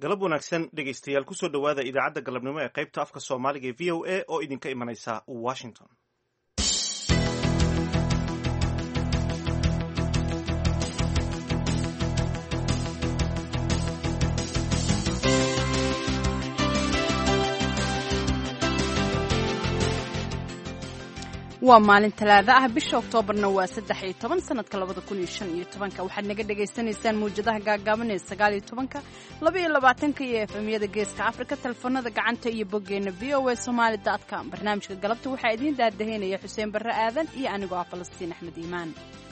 galab wanaagsan dhegaystayaal kusoo dhowaada idaacadda galabnimo ee qaybta afka soomaaliga ee v o a oo idinka imanaysa washington waa maalin talaado ah bisha oktoobarna waa saddex iyo toban sanadka labada kun iyo shan iyo tobanka waxaad naga dhagaysanaysaan mawjadaha gaagaaban ee sagaal iyo tobanka laba iyo labaatanka iyo efemyada geeska afrika telefoonada gacanta iyo boggeena v o a somaali com barnaamijka galabta waxaa idiin daadaheynaya xuseen barre aadan iyo anigoo ah falastiin axmed iimaan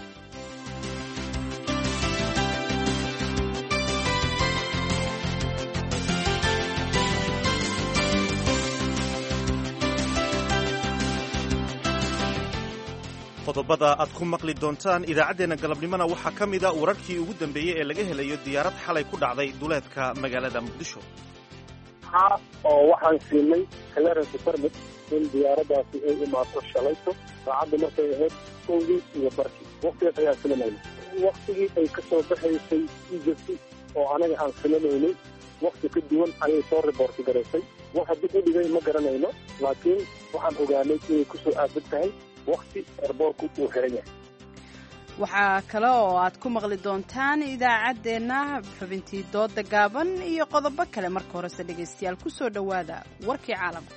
qodobada aad ku maqli doontaan idaacaddeenna galabnimona waxaa ka mida wararkii ugu dambeeyey ee laga helayo diyaarad xalay ku dhacday duleedka magaalada muqdisho haa oo waxaan siinay clearance permit in diyaaraddaasi ay imaato shalayto saacadda markay ahayd kowdii iyo barkii waktigaas ayaan filamayna waktigii ay ka soo baxaysay egypt oo anaga aan filamaynay wakti ka duwan ayay soo riboorti garaysay waxa dib u dhigay ma garanayno laakiin waxaan ogaanay inay ku soo aadan tahay wakti erboorku uu xiran yahay waxaa kale oo aad ku maqli doontaan idaacaddeenna xubintii dooda gaaban iyo qodobo kale marka horese dhegaystayaal ku soo dhowaada warkii caalamka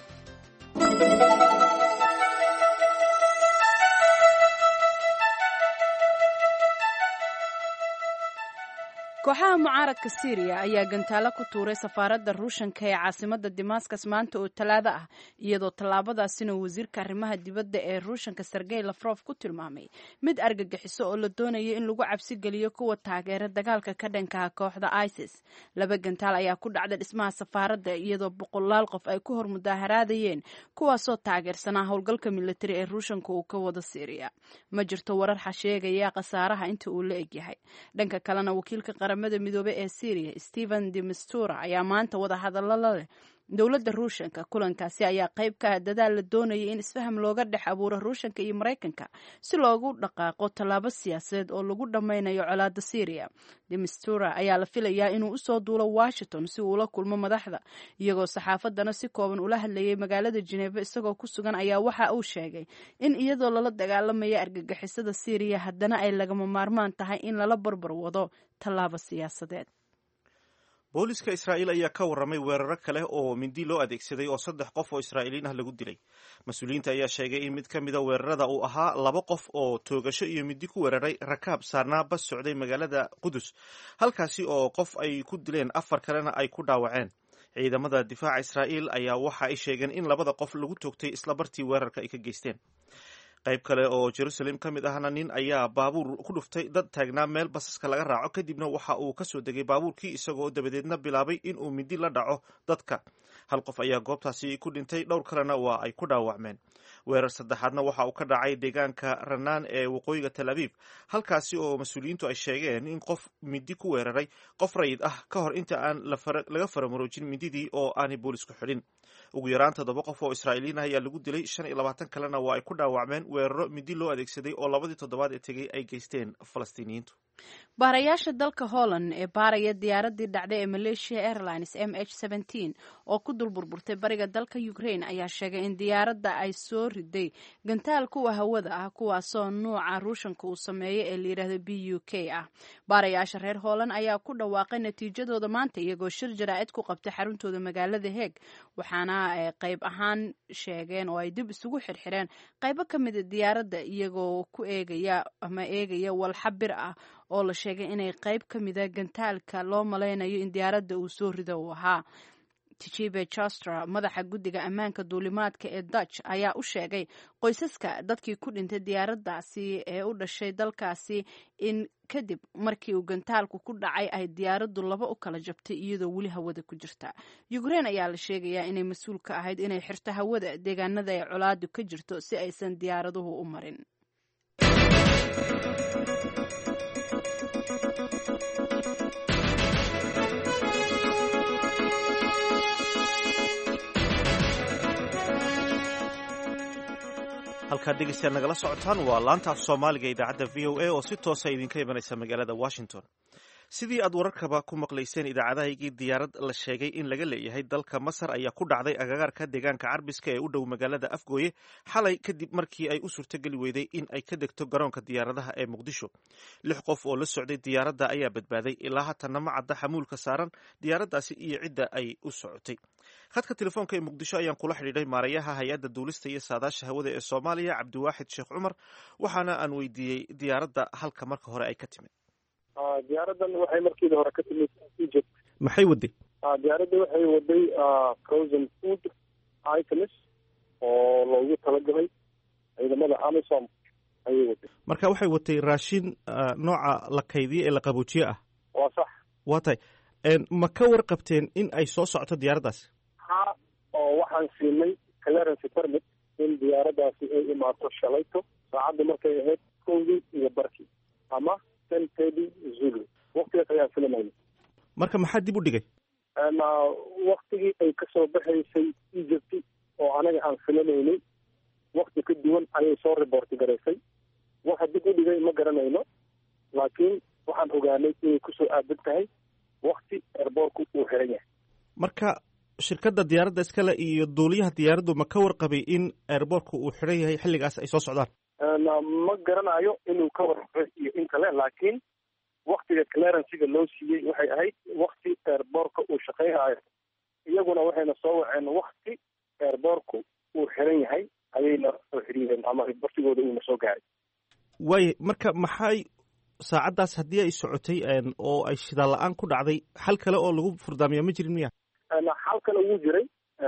kooxaha mucaaradka syriya ayaa gantaalo ku tuuray safaaradda ruushanka ee caasimadda damascus maanta oo talaado ah iyadoo tallaabadaasina wasiirka arrimaha dibadda ee ruushanka sergey lafrof ku tilmaamay mid argagixiso oo la doonayo in lagu cabsi geliyo kuwa taageera dagaalka ka dhankaha kooxda isis laba gantaal ayaa ku dhacda dhismaha safaaradda iyadoo boqolaal qof ay ku hor mudaaharaadayeen kuwaasoo taageersanaa howlgalka militari ee ruushanka uu ka wado syriya ma jirto warar xasheegaya khasaaraha inta uu la egyahay dhanka kalena wakiilka qaramada midoobe ee syriya stephen de mistura ayaa maanta wada hadallo la leh dowladda ruushanka kulankaasi ayaa qayb ka ah dadaal la doonayay in isfaham looga dhex abuuro ruushanka iyo maraykanka si loogu dhaqaaqo tallaabo siyaasadeed oo lagu dhammaynayo colaadda syriya demistura ayaa la filayaa inuu usoo duulo washington si uu ula kulmo madaxda iyagoo saxaafaddana si kooban ula hadlayay magaalada jineefa isagoo ku sugan ayaa waxa uu sheegay in iyadoo lala dagaalamaya argagixisada syriya haddana ay lagama maarmaan tahay in lala barbar wado tallaabo siyaasadeed booliska israa'iil ayaa ka warramay weeraro kale oo mindi loo adeegsaday oo saddex qof oo israa'iiliin ah lagu dilay mas-uuliyiinta ayaa sheegay in mid ka mida weerarada uu ahaa laba qof oo toogasho iyo mindi ku weeraray rakaab saarnaa bas socday magaalada qudus halkaasi oo qof ay ku dileen afar kalena ay ku dhaawaceen ciidamada difaaca israa'iil ayaa waxa ay sheegeen in labada qof lagu toogtay isla bartii weerarka ay ka geysteen qayb kale oo jerusalem ka mid ahna nin ayaa baabuur ku dhuftay dad taagnaa meel basaska laga raaco kadibna waxa uu ka soo degay baabuurkii isagoo dabadeedna bilaabay in uu mindi la dhaco dadka hal qof ayaa goobtaasi ku dhintay dhowr kalena waa ay ku dhaawacmeen weerar saddexaadna waxa uu ka dhacay deegaanka ranaan ee waqooyiga tel abiib halkaasi oo mas-uuliyiintu ay sheegeen in qof mindi ku weeraray qof rayid ah ka hor inta aan laga faramaroojin mindidii oo aanay boolisku xidhin ugu yaraan toddoba qof oo israa'iiliin ah ayaa lagu dilay shan iyo labaatan kalena waa ay ku dhaawacmeen weeraro mindi loo adeegsaday oo labadii toddobaad ee tegey ay geysteen falastiiniyiintu baarayaasha dalka holland ee baaraya diyaaradii dhacday ee malaysia airlines m h oo ku dul burburtay bariga dalka ukraine ayaa sheegay in diyaaradda ay soo riday gantaal kuwa hawada ah kuwaasoo nuuca ruushanka uu sameeyo ee layidhaahdo b u k ah baarayaasha reer holland ayaa ku dhawaaqay natiijadooda maanta iyagoo shir jaraa'id ku qabtay xaruntooda magaalada heeg waxaana ay qayb ahaan sheegeen oo ay dib isugu xirxireen qaybo ka mida diyaaradda iyagoo ku eegaya ama eegaya walxa bir ah oo la sheegay inay qayb ka mida gantaalka loo malaynayo in diyaaradda uu soo rido uu ahaa tijibe chastra madaxa guddiga ammaanka duulimaadka ee dutch ayaa u sheegay qoysaska dadkii ku dhintay diyaaraddaasi ee u dhashay dalkaasi in kadib markii uu gantaalku ku dhacay ay diyaaraddu laba u kala jabtay iyadoo weli hawada ku jirta ukraine ayaa la sheegayaa inay mas-uul ka ahayd inay xirto hawada deegaanada ay colaadu ka jirto si aysan diyaaraduhu u marin halkaad dhegeystayaal nagala socotaan waa laanta af soomaaliga idaacadda v o a oo si toosa idinka imanaysa magaalada washington sidii aad wararkaba ku maqlayseen idaacadahaygii diyaarad la sheegay in laga leeyahay dalka masar ayaa ku dhacday agagaarka deegaanka carbiska ee u dhow magaalada afgooye xalay kadib markii ay u suurtogeli weyday in ay ka degto garoonka diyaaradaha ee muqdisho lix qof oo la socday diyaaradda ayaa badbaaday ilaa haatana ma cadda xamuulka saaran diyaaraddaasi iyo cidda ay u socotay khadka telefoonka ee muqdisho ayaan kula xidhiidhay maarayaha hay-adda duulista iyo saadaasha hawada ee soomaaliya cabdiwaaxid sheekh cumar waxaana aan weydiiyey diyaaradda halka marka hore ay ka timid diyaaradan waxay markiida hore ka timid egypt maxay waday diyaaradda waxay waday frozen food items oo loogu talagalay ciidamada amisom ayay waday marka waxay watay raashin nooca la kaydiye ee la qaboojiye ah waa sax waa tahay ma ka warqabteen in ay soo socoto diyaaraddaasi ha oo waxaan siinay clearance permit in diyaaraddaasi ay imaato shalayto saacadda markay ahayd kowdii iyo barkii ama ten thirty zulu waktigaas ayaan filamayna marka maxaa dib u dhigay waktigii ay kasoo baxaysay egypt oo anaga aan filanaynay wakti ka duwan ayay soo reporti garaysay waxa dib u dhigay ma garanayno laakiin waxaan ogaanay inay kusoo aadan tahay wakti airboorku uu xiran yahay marka shirkadda diyaaradda iskale iyo duuliyaha diyaaraddu ma ka warqabay in airboortka uu xiran yahay xilligaas ay soo socdaan ma garanayo inuu ka warqabay iyo in kale laakiin waktiga clearanciga loo siiyey waxay ahayd wakti airboorka uu shaqaynayo iyaguna waxayna soo waceen wakti airboorku uu xiran yahay ayayna soo xiriireen ama bartigooda uuna soo gaaray waaya marka maxay saacaddaas haddii ay socotay oo ay shidaal la-aan ku dhacday xal kale oo lagu furdaamiya ma jirin miya xal kale wuu jiray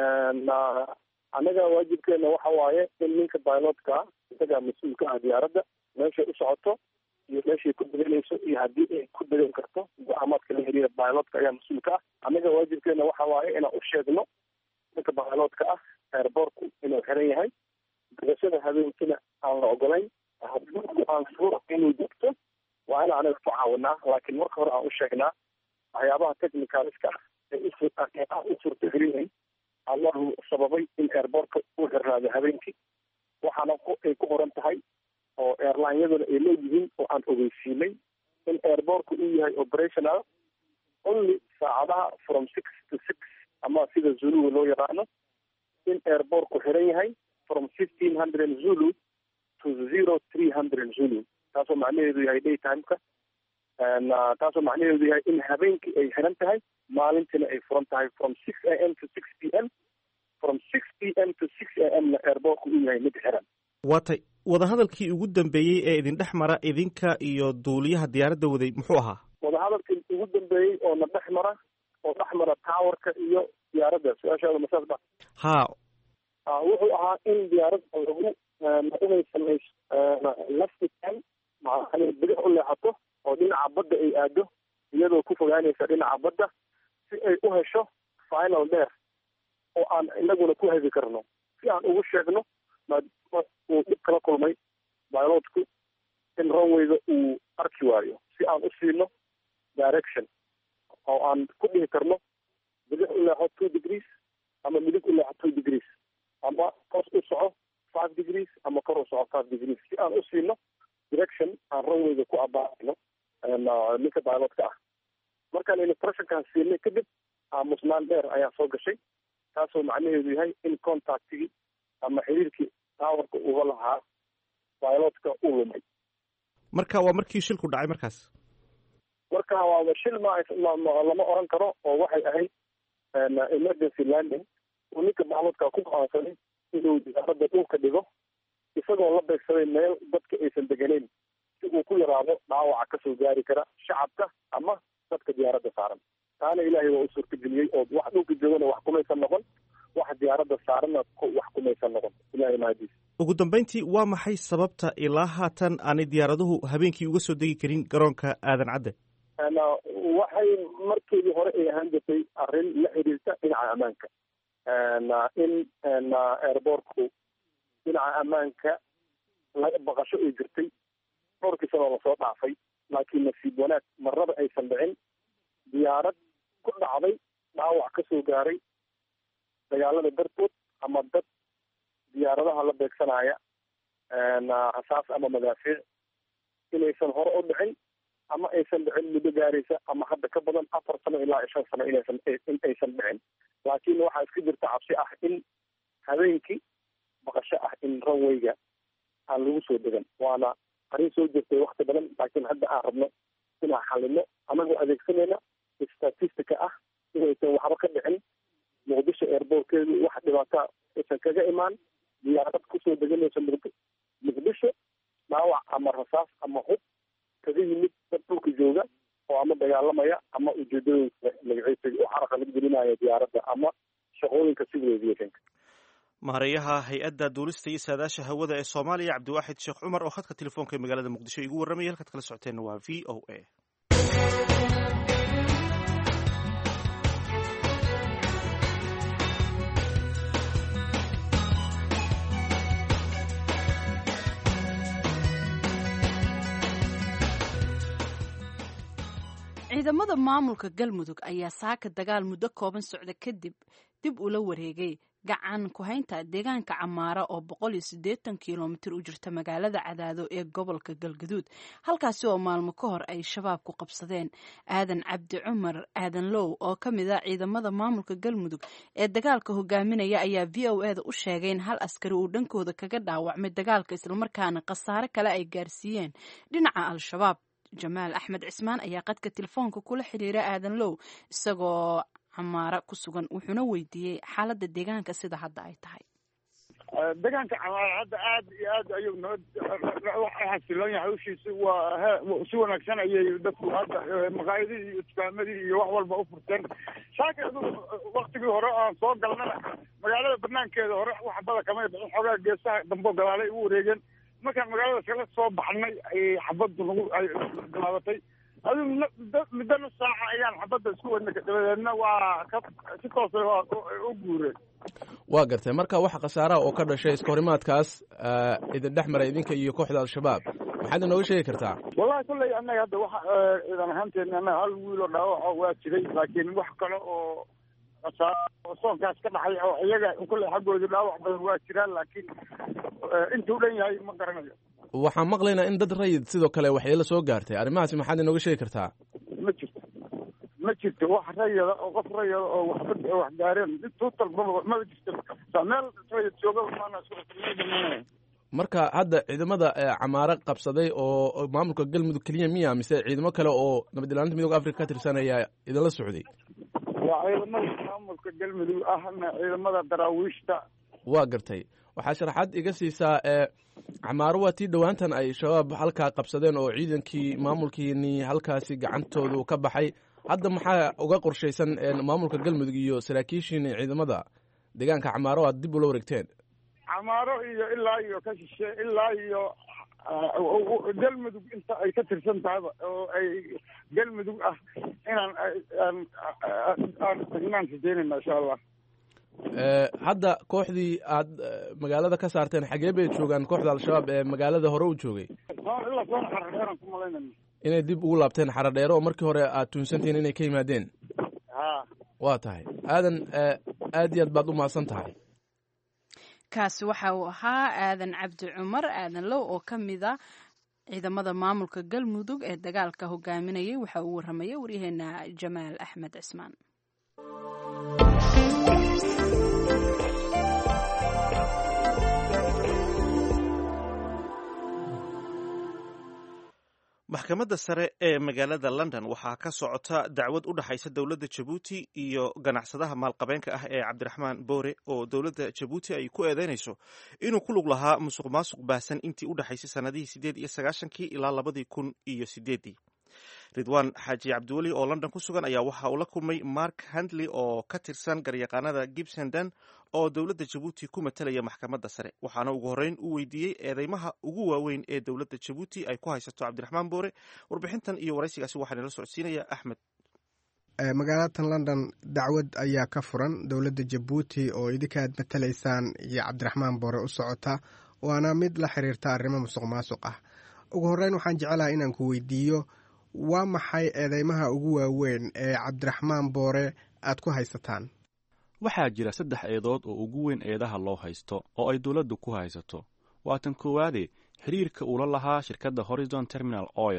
annaga waajibkeena waxa waaye in ninka bilotka isagaa mas-uulka ah diyaaradda meeshay u socoto iyo meeshay ku deganayso iyo haddii ay ku degan karto go-aamaadka la xiriira bilotka ayaa mas-uulka ah annaga waajibkeena waxa waaye inaan u sheegno ninka bilotka ah airboortku inuu xiran yahay degashada habeenkina aan la ogolayn haddii aan suura inuu degto waa in anaga ku caawinaa laakiin marka hore aan u sheegnaa waxyaabaha technicaliska ah ee aan u suurtagelinayn allahu sababay in airboortka uu xirnaado habeenkii waxaana ay ku qoran tahay oo airlineyaduna ay leeyihiin oo aan ogeysiinay in airboortka uu yahay operational only saacadaha from six to six ama sida zuluga loo yaqaano in airboortku xiran yahay from fifteen hundred zulu to zero three hundred zulu taasoo macnaheedu yahay day timeka taasoo macnaheedu yahay in habeenkii ay xiran tahay maalintiina ay furan tahay from six a m to six p m from six p m to six a m na airboortku uu yahay mid xiran waatay wadahadalkii ugu dambeeyey ee idin dhex mara idinka iyo duuliyaha diyaaradda waday muxuu ahaa wadahadalkii ugu dambeeyey oo na dhex mara oo dhex mara towerka iyo diyaaradda su-aashaada masaas ba ha wuxuu ahaa in diyaaradda lagu inay samayso laftitan maaa bidix u leexato oo dhinaca badda ay aado iyadoo ku fogaanaysa dhinaca badda si ay u hesho final dheer oo aan inaguna ku hegi karno si aan ugu sheegno maadaama uu dhib kala kulmay bilotku in runwayga uu arki waayo si aan u siino direction oo aan ku dhihi karno bidix u leexo two degrees ama midig u leexo two degrees ama hoos u soco five degrees ama kor u soco five degrees si aan u siino direction aan runwayga ku abaarino ninka bilotka ah markaan instructionkaan siinay kadib aamusnaan dheer ayaa soo gashay taasoo macnaheedu yahay in contactigii ama xiriirkii towerka uga lahaa bilotka uu lumay marka waa markii shilku dhacay markaas marka waaba shil ma lama oran karo oo waxay ahayd emergency landing uu ninka bilotka ku go-aansaday inuu diyaaradda dhulka dhigo isagoo la beegsaday meel dadka aysan deganeyn si uu ku yaraado dhaawaca kasoo gaari kara shacabka ama dadka diyaaradda saaran taana ilaahay waa u suurtageliyey oo wax dhulka joogana wax kumaysan noqon wax diyaaradda saaranna wax kumaysan noqon ilahay mahadiis ugu dambeyntii waa maxay sababta ilaa haatan aanay diyaaraduhu habeenkii uga soo degi karin garoonka aadan cadde waxay markeedii hore ay ahaan jirtay arrin la xiriirta dhinaca ammaanka in airboortku dhinaca ammaanka baqasho ay jirtay dhowrkii sanoo lasoo dhaafay laakiin nasiib wanaag marnaba aysan dhicin diyaarad ku dhacday dhaawac ka soo gaaray dagaalada dartood ama dad diyaaradaha la beegsanaya rasaas ama madaafiic inaysan hore u dhicin ama aysan inaysan dhicin muddo gaaraysa ama hadda ka badan afar sano ilaa shan sano inaysan in aysan dhicin laakiin waxaa iska jirta cabsi ah in habeenkii baqasho ah in runwayga aan lagu soo degan waana arrin soo jirtay wakti badan laakiin hadda aan rabno inaan xalino anagoo adeegsanayna statistica ah inaysan waxba ka dhicin muqdisho airbortkeedu wax dhibaata aysan kaga imaan diyaarad kusoo deganaysa muqdisho dhaawac ama rasaas ama hub kaga yimid dad dhulka jooga oo ama dagaalamaya ama ujeedadooda magaciisa u caraqalad gelinaya diyaaradda ama shaqooyinka civil aviationka maareeyaha hay-adda duulista iyo saadaasha hawada ee soomaaliya cabdiwaaxid sheekh cumar oo khadka telefoonka ee magaalada muqdisho igu warramaya halkaad kala socoteenna waa v o a ciidamada maamulka galmudug ayaa saaka dagaal muddo kooban socda kadib dib ula wareegay gacan ku-haynta deegaanka camaara oo boqol iyo siddeetan kilomitir u jirta magaalada cadaado ee gobolka galgaduud halkaasi oo maalmo ka hor ay shabaab ku qabsadeen aadan cabdi cumar aadan low oo ka mid a ciidamada maamulka galmudug ee dagaalka hogaaminaya ayaa v o eda u sheegay in hal askari uu dhankooda kaga dhaawacmay dagaalka islamarkaana khasaare kale ay gaarsiiyeen dhinaca al-shabaab jamaal axmed cismaan ayaa qadka telefoonka kula xiriira aadan low isagoo camaara ku sugan wuxuuna weydiiyey xaaladda deegaanka sida hadda ay tahay deegaanka camaara hadda aad iyo aad ayuu nabad xasiloon yahay hawshiisi waa si wanaagsan ayay dadku hadda maqaayadihii iyo dukaamadii iyo wax walba u furteen saaka adugu waktigii hore aan soo galnana magaalada banaankeeda hore wax bada kamay bixin xoogaa geesaha dambo gadaalay ugu wareegeen markaan magaalada kala soo baxnay ayay xabaddu nagu ay galaabatay adigu muddo nus saaca ayaan xabadda isku wadna dabadeedna waa ka si toosa u guureen waa gartay marka waxa khasaaraha oo ka dhashay iska horimaadkaas idin dhex maray idinka iyo kooxda al-shabaab maxaad inooga sheegi kartaa wallahi kolley annaga hadda waxa ciidan ahaanteena annaga hal wiil oo dhaawaco waa jiray laakiin wax kale oo khasaaro soonkaas ka dhacay oo iyaga kolley xaggooda dhaawac badan waa jiraan laakiin intuu dhan yahay ma garanayo waxaan maqlaynaa in dad rayid sidoo kale waxyeelo soo gaartay arrimahaasi maxaad inooga sheegi kartaa ma jirto ma jirto wax rayada oo qof rayada oo waxba wax gaareen tuutal maba maba jirto meel rayid jooga maana marka hadda ciidamada camaaro qabsaday oo maamulka galmudug keliya miya mise ciidamo kale oo nabad ilaalinta midooda africa ka tirsan ayaa idinla socday waa ciidamada maamulka galmudug ahna ciidamada daraawiishta waa gartay waxaa sharaxaad iga siisaa e camaaro waa tii dhowaantan ay shabaab halkaa qabsadeen oo ciidankii maamulkiini halkaasi gacantoodu ka baxay hadda maxaa uga qorshaysan maamulka galmudug iyo saraakiishiini ciidamada deegaanka camaaro aad dib ula wareegteen camaaro iyo ilaa iyo ka shishe ilaa iyo galmudug inta ay ka tirsan tahayba oo ay galmudug ah inaan aan tagnaan rajeynayna insha allah hadda kooxdii aad magaalada ka saarteen xagee bay joogaan kooxda al-shabaab ee magaalada hore u joogay ilaa soona xaradheeraan ku malaynayna inay dib ugu laabteen xaradheere oo markii hore aad tuunsantihiin inay ka yimaadeen ha waa tahay aadan aad iyo aad baad u mahadsan tahay kaasi waxa uu ahaa aadan cabdi cumar aadan low oo ka mid a ciidamada maamulka galmudug ee dagaalka hogaaminayay waxa uu warramayay waryaheena jamaal axmed cismaan maxkamadda sare ee magaalada london waxaa ka socota dacwad u dhexaysa dowladda jabuuti iyo ganacsadaha maalqabeenka ah ee cabdiraxmaan boore oo dowladda jabuuti ay ku eedeynayso inuu ku lug lahaa musuq maasuq baahsan intii u dhexaysay sannadihii siddeed iyo sagaashankii ilaa labadii kun iyo sideeddii ridwaan xaaji cabdiweli oo london ku sugan ayaa waxa uu la kulmay mark handley oo ka tirsan garyaqaanada gibsenden oo dowladda jabuuti ku matalaya maxkamadda sare waxaana ugu horreyn u weydiiyey eedeymaha ugu waaweyn ee dowladda jabuuti ay ku haysato cabdiraxmaan boore warbixintan iyo waraysigaasi waxaa nala socodsiinaya axmed magaalatan london dacwad ayaa ka furan dowladda jabuuti oo idinka aad matalaysaan iyo cabdiraxmaan boore u socota waana mid la xiriirta arrimo musuq maasuq ah ugu horreyn waxaan jecelahay inaan ku weydiiyo waa maxay eedeymaha ugu waaweyn ee cabdiraxmaan boore aad ku haysataan waxaa jira saddex eedood oo ugu weyn eedaha loo haysto oo ay dowladdu ku haysato waa tan koowaade xiriirka uula lahaa shirkadda horizon terminal oil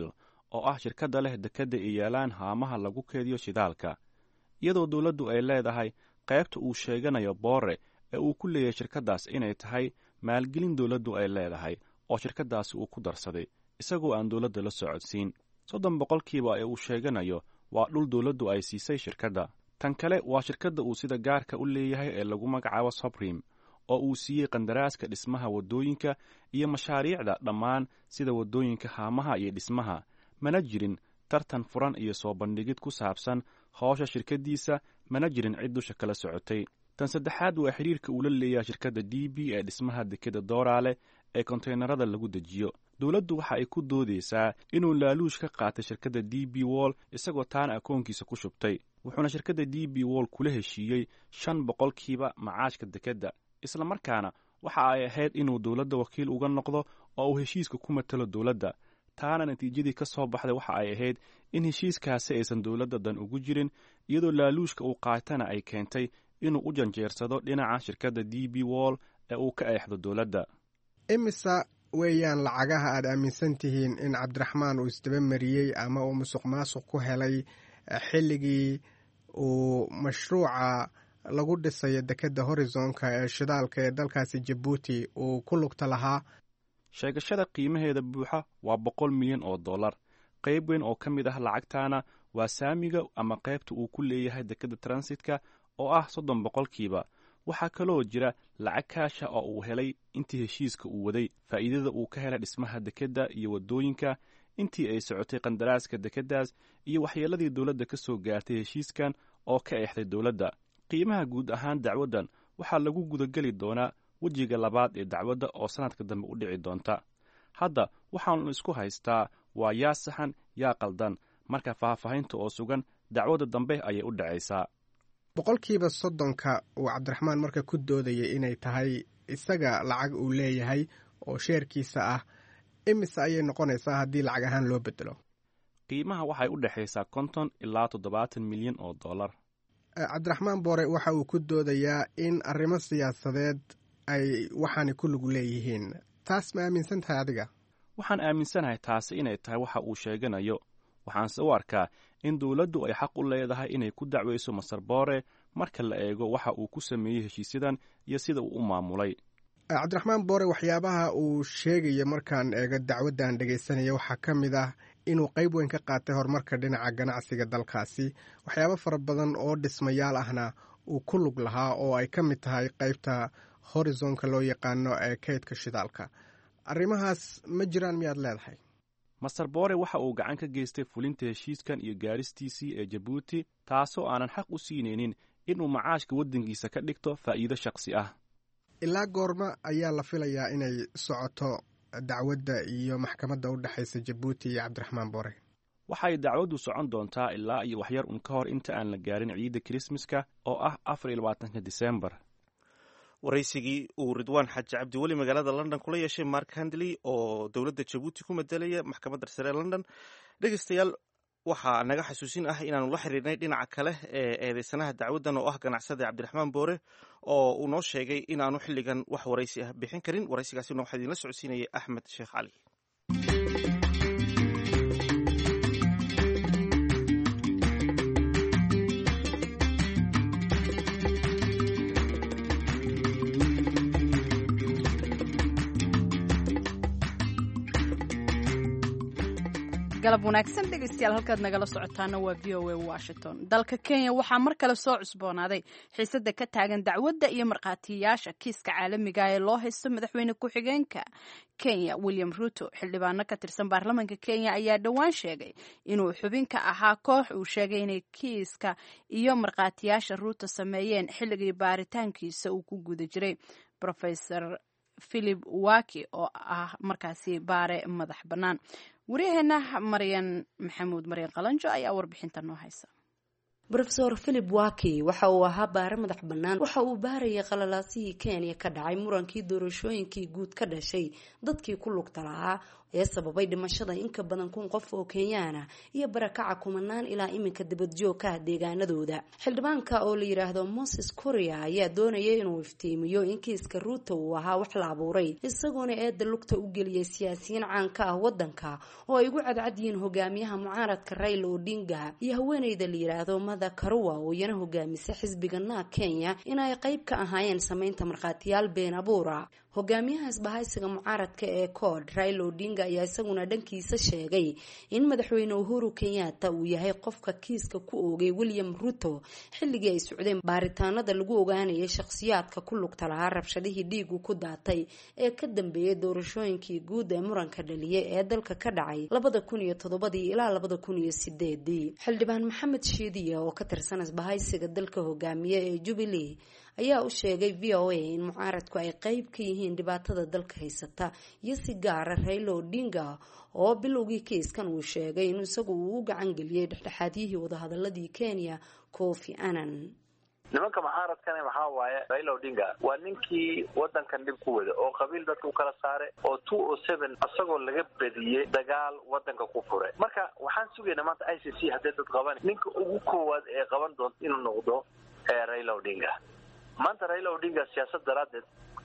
oo ah shirkadda leh dekedda ay yaalaan haamaha lagu keediyo shidaalka iyadoo dowladdu ay leedahay qaybta uu sheeganayo boore ee uu ku leeyahay shirkaddaas inay tahay maalgelin dowladdu ay leedahay oo shirkaddaasi uu ku darsaday isagoo aan dowladda la socodsiin soddon boqolkiiba ee uu sheeganayo waa dhul dowladdu ay siisay shirkadda tan kale waa shirkadda uu sida gaarka u leeyahay ee lagu magacaabo sobrim oo uu siiyey qandaraaska dhismaha waddooyinka iyo mashaariicda dhammaan sida waddooyinka haamaha iyo dhismaha mana jirin tartan furan iyo soo bandhigid ku saabsan howsha shirkaddiisa mana jirin cid dusha kala socotay tan saddexaad waa xidhiirka uu la leeyahay shirkadda d b ee dhismaha dekeda dooraale ee konteynerada lagu dejiyo dowladdu waxa ay ku doodaysaa inuu laaluush ka qaatay shirkadda d b wall isagoo taana akoonkiisa ku shubtay wuxuuna shirkadda d b wall kula heshiiyey shan boqolkiiba macaashka dekedda isla markaana waxa ay ahayd inuu dowladda wakiil uga noqdo oo uu heshiiska ku matalo dowladda taana natiijadii ka soo baxday waxa ay ahayd in heshiiskaasi aysan dowladda dan ugu jirin iyadoo laaluushka uu qaatana ay keentay inuu u janjeersado dhinaca shirkadda d b wall ee uu ka eexdo dowladda imisa weeyaan lacagaha aad aaminsan tihiin in cabdiraxmaan uu isdaba mariyey ama uu musuq maasuq ku helay xilligii uu mashruuca lagu dhisayo dekedda horizonka ee shidaalka ee dalkaasi jabuuti uu ku lugta lahaa sheegashada qiimaheeda buuxa waa boqol milyan oo dollar qayb weyn oo ka mid ah lacagtaana waa saamiga ama qaybta uu ku leeyahay dekedda transitka oo ah soddon boqolkiiba waxaa kaloo jira lacag kaasha oo uu helay intii heshiiska uu waday faa'iidada uu ka helay dhismaha dekedda iyo waddooyinka intii ay socotay qandaraaska dekeddaas iyo waxyeelladii dowladda ka soo gaartay heshiiskan oo ka eexday dowladda qiimaha guud ahaan dacwaddan waxaa lagu gudageli doonaa wejiga labaad ee dacwadda oo sannadka dambe u dhici doonta hadda waxaanu isku haystaa waa yaa saxan yaa qaldan marka faahfaahinta oo sugan dacwadda dambe ayay u dhacaysaa boqolkiiba soddonka uu cabdiraxmaan marka ku doodayay inay tahay isaga lacag uu leeyahay oo sheerkiisa ah imise ayay noqonaysaa haddii lacag ahaan loo bedelo qiimaha waxay u dhexaysaa konton ilaa toddobaatan milyan oo dollar cabdiraxmaan boore waxa uu ku doodayaa in arrimo siyaasadeed ay waxaani ku lug leeyihiin taas ma aaminsan tahay adiga waxaan aaminsanahay taasi inay tahay waxa uu sheeganayo waxaanse u arkaa in dowladdu ay xaq u leedahay inay ku dacwayso masar boore marka la eego waxa uu ku sameeyey heshiisyadan iyo sida uu u maamulay cabdiraxmaan boore waxyaabaha uu sheegaya markaan eego dacwaddan dhegaysanaya waxaa ka mid ah inuu qayb weyn ka qaatay horumarka dhinaca ganacsiga dalkaasi waxyaabo fara badan oo dhismayaal ahna uu ku lug lahaa oo ay ka mid tahay qaybta horizonka loo yaqaano ee kaydka shidaalka arrimahaas ma jiraan miyaad leedahay masar boore waxa uu gacan ka geystay fulinta heshiiskan iyo gaaristiisii ee jabuuti taasoo aanan xaq u siinaynin inuu macaashka waddankiisa ka dhigto faa'iido shakhsi ah ilaa goorma ayaa la filayaa inay socoto dacwadda iyo maxkamadda u dhexaysa jabuuti iyo cabdiraxmaan boore waxay dacwaddu socon doontaa ilaa iyo waxyar un ka hor inta aan la gaarin ciidda kirismaska oo ah afar iyo labaatanka disembar waraysigii uu ridwaan xaaji cabdi weli magaalada london kula yeeshay mark handley oo dowladda jabuuti ku madelaya maxkamadda sare london dhegeystayaal waxaa naga xasuusin ah inaanu la xiriirnay dhinaca kale ee eedeysanaha dacwaddan oo ah ganacsada cabdiraxmaan boore oo uu noo sheegay inaanu xilligan wax waraysi ah bixin karin waraysigaasina waxaa idinla socodsiinayay axmed sheekh cali galab wanaagsan dhegeystayaal halkaad nagala socotaana waa v o a washington dalka kenya waxaa mar kale soo cusboonaaday xiisada ka taagan dacwadda iyo markhaatiyayaasha kiiska caalamiga ee loo haysto madaxweyne ku-xigeenka kenya william ruto xildhibaano ka tirsan baarlamaanka kenya ayaa dhowaan sheegay inuu xubin ka ahaa koox uu sheegay inay kiiska iyo markhaatiyaasha ruto sameeyeen xilligii baaritaankiisa uu ku guda jiray rofesor philip waki oo ah markaasi baare madax bannaan waryaheena maryan maxamuud maryan qalanjo ayaa warbixinta noo haysa rofeor philip waki waxa uu ahaa baare madax bannaan waxa uu baarayay qalalaasihii kenya ka dhacay murankii doorashooyinkii guud ka dhashay dadkii ku lugta lahaa ee sababay dhimashada in ka badan kun qof oo kenyaana iyo barakaca kumanaan ilaa iminka dibadjoogka ah deegaanadooda xildhibaanka oo la yidhaahdo moses korea ayaa doonaya inuu iftiimiyo in kiiska ruuto uu ahaa wax la abuuray isagoona eedda lugta u geliyay siyaasiyiin caanka ah wadanka oo ay ugu cadcad yihiin hogaamiyaha mucaaradka raila odinga iyo haweeneyda la yidhaahdo mada karuwa oo iyana hogaamisa xisbiga naag kenya in ay qayb ka ahaayeen sameynta markhaatiyaal been abuura hogaamiyaha isbahaysiga mucaaradka ee kood raila odinga ayaa isaguna dhankiisa sheegay in madaxweyne uhuru kenyatta uu yahay qofka kiiska ku oogay william ruto xilligii ay socdeen baaritaanada lagu ogaanayay shakhsiyaadka ku lugta lahaa rabshadihii dhiigu ku daatay ee ka dambeeyay doorashooyinkii guud ee muranka dhaliyay ee dalka ka dhacay labada kun iyo toddobadii ilaa labada kun iyo sideedii xildhibaan maxamed shiidiya oo ka tirsan isbahaysiga dalka hogaamiye ee jubilee ayaa u sheegay v o a in mucaaradku ay qeyb ka yihiin dhibaatada dalka haysata iyo si gaara raila odinga oo bilowgii kiiskan uu sheegay in isagu uu u gacan geliyey dhexdhexaadyihii wadahadaladii kenya kofi annan nimanka mucaaradkani maxaa waaye raila odinga waa ninkii wadankan dhib ku wada oo qabiil dadka u kala saare oo two o seven isagoo laga bediyey dagaal wadanka ku fure marka waxaan sugaynaa maanta i c c haddii dad qaban ninka ugu koowaad ee qaban doonta inuu noqdo raila odinga maanta raila odinga siyaasad daraaddeed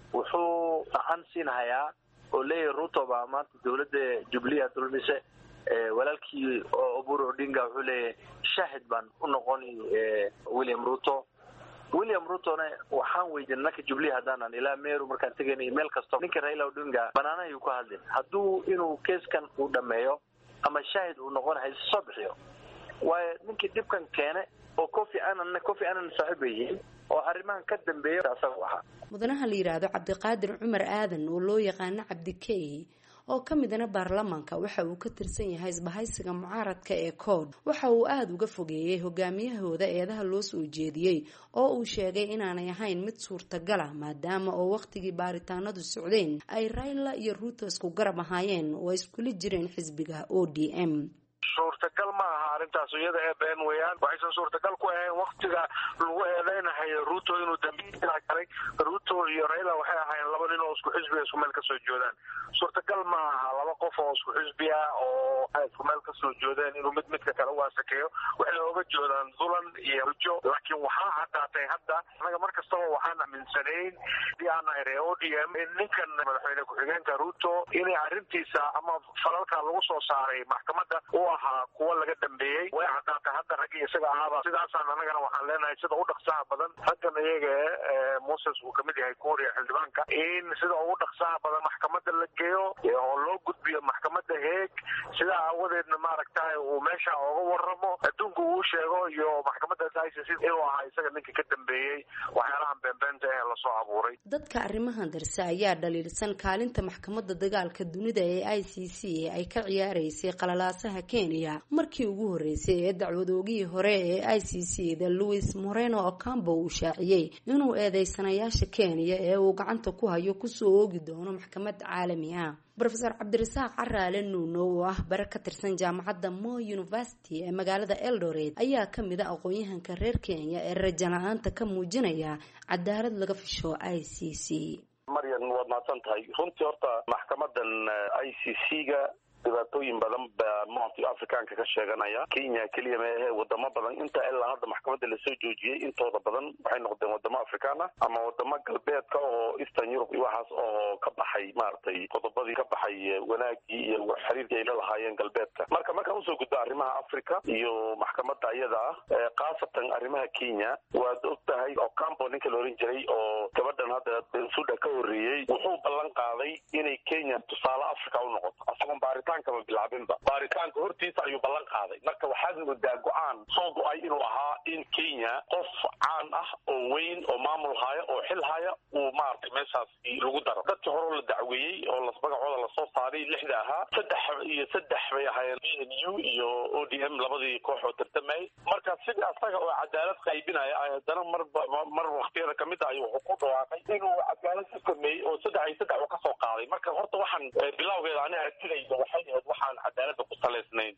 wuxuu gacan siinhayaa oo leeyahay ruto baa maanta dawladda jubilee dulmise walaalkii oburu odinga wuxuu leeyahay shaahid baan u noqoni william ruto william rutona waxaan weydiinay nanka jubilee haddaanan ilaa meru markaan tegaynay meel kasto ninka raila odinga banaanahayuu ka hadlin hadduu inuu keeskan uu dhameeyo ama shaahid uu noqon hayse soo bixiyo waayo ninkii dhibkan keene oo cofi annan cofi annan saaxiib bay yihiin oo arrimahan ka dambeeya asaga ahaa mudanaha la yidhaahdo cabdiqaadir cumar aadan oo loo yaqaano cabdikey oo ka midana baarlamaanka waxa uu ka tirsan yahay isbahaysiga mucaaradka ee kood waxa uu aada uga fogeeyey hogaamiyahooda eedaha loo soo jeediyey oo uu sheegay inaanay ahayn mid suurtagala maadaama oo wakhtigii baaritaanadu socdeen ay raila iyo ruuto isku garab ahaayeen oo ay iskula jireen xisbiga o d m suurtagal ma aha arrintaas iyada ee been weeyaan waxaysan suurtagal ku ahayn waktiga lagu eedeynahayo ruto inuu dambiila galay ruto iyo raila waxay ahaayeen laba nin oo isku xisbiga isku meel kasoo joodaan suurtagal ma aha laba qof oo isku xisbiya oo isku meel kasoo joodeen inuu mid midka kale u asakeeyo waxay ooga joodaan dulan iyo hujo laakiin waxaa caddaatay hadda anaga mar kastaba waxaan aaminsanayn hadii aan nahay ree o d m in ninkan madaxweyne ku-xigeenka ruto inay arrintiisa ama falalka lagu soo saaray maxkamadda u ahaa kuwa laga dambeeyey way caddaatay hadda raggi isaga ahaaba sidaasaan anagana waxaan leenahay sida ugu dhaqsaha badan raggan iyaga ee moses uu kamid yahay kuuriya xildhibaanka in sida ugu dhaqsaha badan maxkamadda la geeyo oo loo gudbiyo maxkamadda heeg sidaa aawadeedna maaragtay uu meesha ooga waramo adduunka uu sheego iyo maxkamadda i c c inuu ahaa isaga ninka ka dambeeyey waxyaalahan beenbeenta ee lasoo abuuray dadka arrimahan darse ayaa dhaliilsan kaalinta maxkamadda dagaalka dunida ee i c c ay ka ciyaaraysay qalalaasaha kenya markii ugu horreysay ee dacwadoogihii hore ee i c c da louis moreno ocambo uu shaaciyey inuu eedeysanayaasha kenya ee uu gacanta ku hayo kusoo oogi doono maxkamad caalami ah rofeor cabdirasaaq caraale nuuno oo ah bare ka tirsan jaamacadda mo university ee magaalada eldoret ayaa kamid a aqoon-yahanka reer kenya ee raja la-aanta ka muujinaya cadaalad laga fisho i c c maryan waad mahadsan tahay runtii horta maxkamadan i c c ga dhibaatooyin badan baa monti africaanka ka sheeganaya kenya keliya maehe wadamo badan inta ilaa hadda maxkamadda lasoo joojiyey intooda badan waxay noqdeen wadamo afrikaan ah ama wadamo galbeedka oo eastern europe iyo waxaas oo ka baxay maaragtay qodobadii ka baxay wanaagii iyo xiriirkii ay la lahaayeen galbeedka marka markaan usoo gudbo arrimaha africa iyo maxkamadda iyada ah khaasatan arrimaha kenya waad og tahay ocampo ninka la oran jiray oo gabadhan hadda bensuda ka horreeyey wuxuu ballan qaaday inay kenya tusaale africa u noqoto asagoon baaritaan kama bilaabinba baaritaanka hortiisa ayuu ballan qaaday marka waxaad moodaa go-aan soo go-ay inuu ahaa in kenya qof caan ah oo weyn oo maamul haya oo xil haya uu maaragtay meeshaas lagu daro dadkii horeo la dacweeyey oo las magacooda lasoo saaray lixda ahaa saddex iyo saddex bay ahaayeen b n u iyo o d m labadii koox oo tartamayay marka sidii asaga oo cadaalad qaybinaya haddana mar mar waktiyada kamid ah ayuu wuxuu ku dhawaaqay inuu cadaalad ku sameeyey oo saddex iyo saddex uu kasoo qaaday marka horta waxaan bilawgeeda ani aragtidayda waxay ahayd waxaan cadaalada ku salaysnayn oo loogu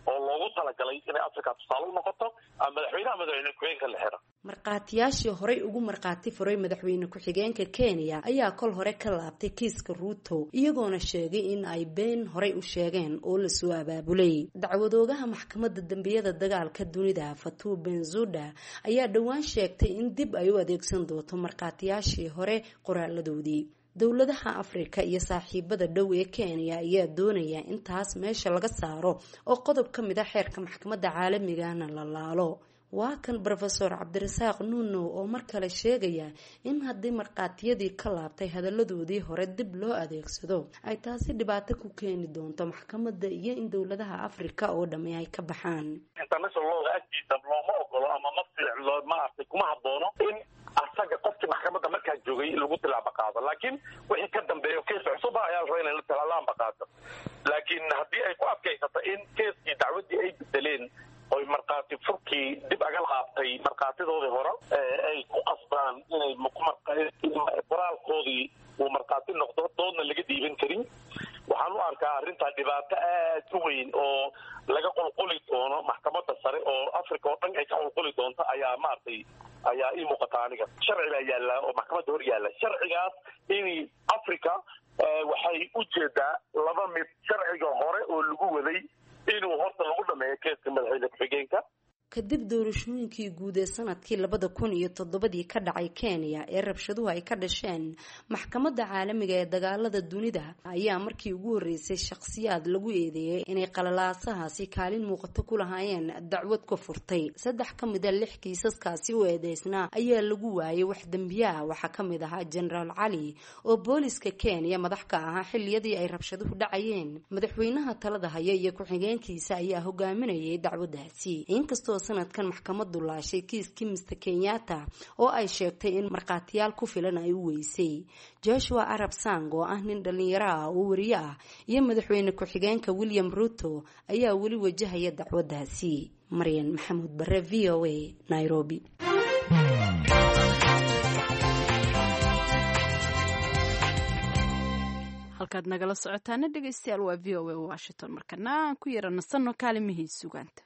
loogu talagalay inay africa tusaale u noqoto ama madaxweynaha madaxweyne ku-xigeenka la xira markhaatiyaashii horey ugu markhaati furay madaxweyne ku-xigeenka kenya ayaa kol hore ka laabtay kiiska ruuto iyagoona sheegay in ay been horey u sheegeen oo lasoo abaabulay dacwadoogaha maxkamadda dembiyada dagaalka dunida fatuu benzuda ayaa dhowaan sheegtay in dib ay u adeegsan doonto markhaatiyaashii hore qoraaladoodii dowladaha afrika iyo saaxiibada dhow ee kenya ayaa doonaya in taas meesha laga saaro oo qodob ka mid a xeerka maxkamadda caalamigana la laalo waa kan rofeor cabdirasaaq nuuno oo mar kale sheegaya in haddii markhaatiyadii ka laabtay hadaladoodii hore dib loo adeegsado ay taasi dhibaato ku keeni doonto maxkamadda iyo in dowladaha afrika oo dhami ay ka baxaan international looga agtiisa looma ogolo ama ma maaragtay kuma haboono in asaga qofkii maxkamadda markaa joogay lagu tilaaba qaado laakiin wixii ka dambeeyo kees cusuba ayaa la rabaa inay la tilaalaanba qaado laakiin haddii ay ku adkaysato in keeskii dacwaddii ay bedeleen oy markhaati furkii dib aga laabtay markhaatidoodii hore ay ku qasbaan inay qoraalkoodii uu markhaati noqdo doodna laga dhiiban karin waxaan u arkaa arrintaa dhibaato aad u weyn oo laga qulquli doono maxkamadda sare oo africa oo dhan ay ka qulquli doonto ayaa maaragtay ayaa ii muuqata aniga sharci baa yaalla oo maxkamadda hor yaalla sharcigaas in africa waxay u jeedaa laba mid sharciga hore oo lagu waday inuu horta lagu dhameeyo keeska madaxweyne ku-xigeenka kadib doorashooyinkii guud ee sanadkii labada kun iyo toddobadii ka dhacay kenya ee rabshaduhu ay ka dhasheen maxkamadda caalamiga ee dagaalada dunida ayaa markii ugu horreysay shakhsiyaad lagu eedeeyay inay qalalaasahaasi kaalin muuqato ku lahaayeen dacwad ka furtay saddex ka mid a lix kiisaskaasi u eedeysnaa ayaa lagu waayay wax dembiye ah waxaa ka mid ahaa genaraal cali oo booliska kenya madax ka ahaa xilliyadii ay rabshaduhu dhacayeen madaxweynaha talada haya iyo ku-xigeenkiisa ayaa hogaaminayay dacwaddaasi inkastoo sanadkan maxkamadu laashay kiiskii mister kenyatta oo ay sheegtay in markhaatiyaal ku filan ay u weysay joshua arab sang oo ah nin dhalinyaro ah oo wariye ah iyo madaxweyne ku-xigeenka william ruto ayaa weli wajahaya dacwaddaasi maryan maxamuud bare v o a nairobi halkaad nagala socotaana dhegeystayaal waa v o a washington markana aan ku yara nasanno kaalimihii sugaanta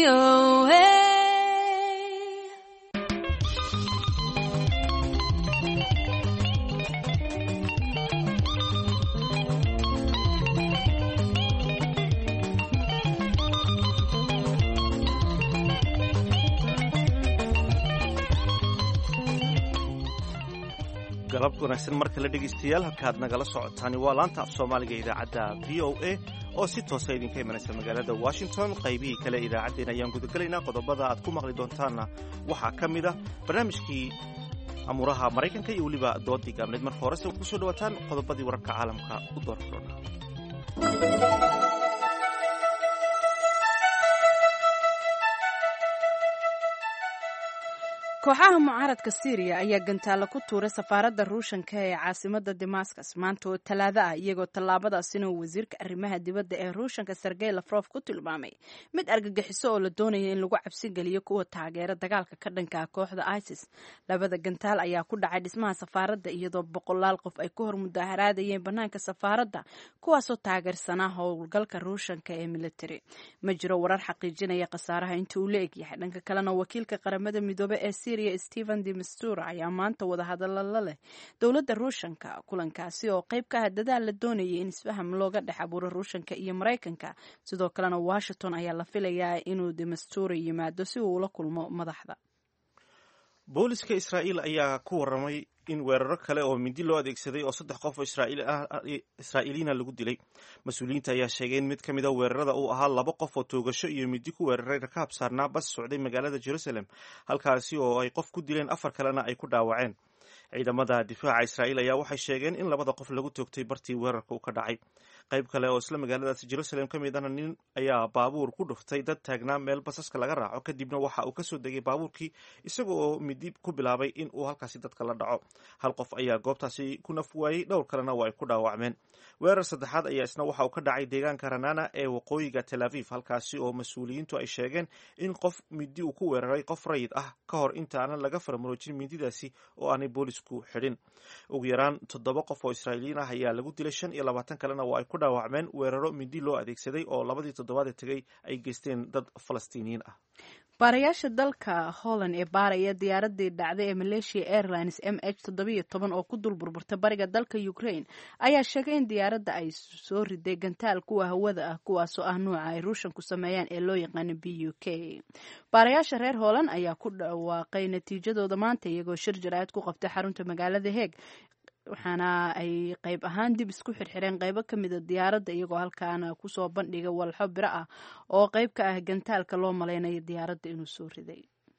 VOA. galab wanaagsan mar kale dhegaystayaal halkaad nagala socotaani waa laanta af soomaaliga idaacadda v o a oo si toosa idinka imanaysa magaalada washington qaybihii kale idaacaddeen ayaan gudagelaynaa qodobada aad ku maqli doontaanna waxaa ka mid ah barnaamijkii amuuraha maraykanka iyo weliba doodii gaabneed marka horese kusoo dhawaataan qodobadii wararka caalamka u doorfurona kooxaha mucaaradka syriya ayaa gantaalo ku tuuray safaaradda ruushanka ee caasimada damascus maanta oo talaado ah iyagoo tallaabadaasina uu wasiirka arrimaha dibadda ee ruushanka sergey lafrof ku tilmaamay mid argagixiso oo la doonaya in lagu cabsigeliyo kuwa taageera dagaalka ka dhanka ah kooxda isis labada gantaal ayaa ku dhacay dhismaha safaaradda iyadoo boqolaal qof ay ku hor mudaharaadayeen bannaanka safaaradda kuwaasoo taageersanaa howlgalka ruushanka ee military ma jiro warar xaqiijinaya khasaaraha inta uu la egyahay dhanka kalena wakiilka qaramada midoobe ee stephen de mistura ayaa maanta wadahadallo la leh dowladda ruushanka kulankaasi oo qayb ka ah dadaal la doonayay in isfaham looga dhex abuuro ruushanka iyo maraykanka sidoo kalena washington ayaa la filayaa inuu de mistura yimaado si uu ula kulmo madaxda booliska israa'iil ayaa ku warramay in weeraro kale oo mindi loo adeegsaday oo saddex qof oo israa'iiliina lagu dilay mas-uuliyiinta ayaa sheegay in mid ka mid a weerarada uu ahaa laba qof oo toogasho iyo mindi ku weeraray rakaab saarnaa bas socday magaalada jerusalem halkaasi oo ay qof ku dileen afar kalena ay ku dhaawaceen ciidamada difaaca israa'iil ayaa waxay sheegeen in labada qof lagu toogtay bartii weerarka uu ka dhacay qayb kale oo isla magaaladaasi jerusalem ka mid ahna nin ayaa baabuur ku dhuftay dad taagnaa meel basaska laga raaco kadibna waxa uu kasoo degay baabuurkii isaga oo midi ku bilaabay in uu halkaasi dadka la dhaco hal qof ayaa goobtaasi ku naf waayey dhowr kalena waa ay ku dhaawacmeen weerar saddexaad ayaa isna waxa uu ka dhacay deegaanka ranana ee waqooyiga tel aviv halkaasi oo mas-uuliyiintu ay sheegeen in qof midi uu ku weeraray qof rayid ah ka hor intaanan laga faramuroojin mindidaasi oo aanay boolisku xidhin ugu yaraan toddoba qof oo israa'iiliyiin ah ayaa lagu dilay shan iyo labaatan kalena waa ay ku dhaawacmeen weeraro mindi loo adeegsaday oo labadii toddobaad ee tegay ay geysteen dad falastiiniyiin ah baarayaasha dalka holland ee baaraya diyaaradii dhacday ee malaysia airlines m h toddobiyo toban oo ku dul burburta bariga dalka ukraine ayaa sheegay in diyaaradda ay soo riday gantaal kuwa hawada ah kuwaasoo ah nuuca ay ruushanku sameeyaan ee loo yaqaano b u k baarayaasha reer holland ayaa ku dhawaaqay natiijadooda maanta iyagoo shir jaraa'id ku qabtay xarunta magaalada heeg waxaana ay qayb ahaan dib isku xirxireen qaybo ka mida diyaaradda iyagoo halkaana kusoo bandhiga walxo biro ah oo qayb ka ah gantaalka loo malaynayo diyaaradda inuu soo riday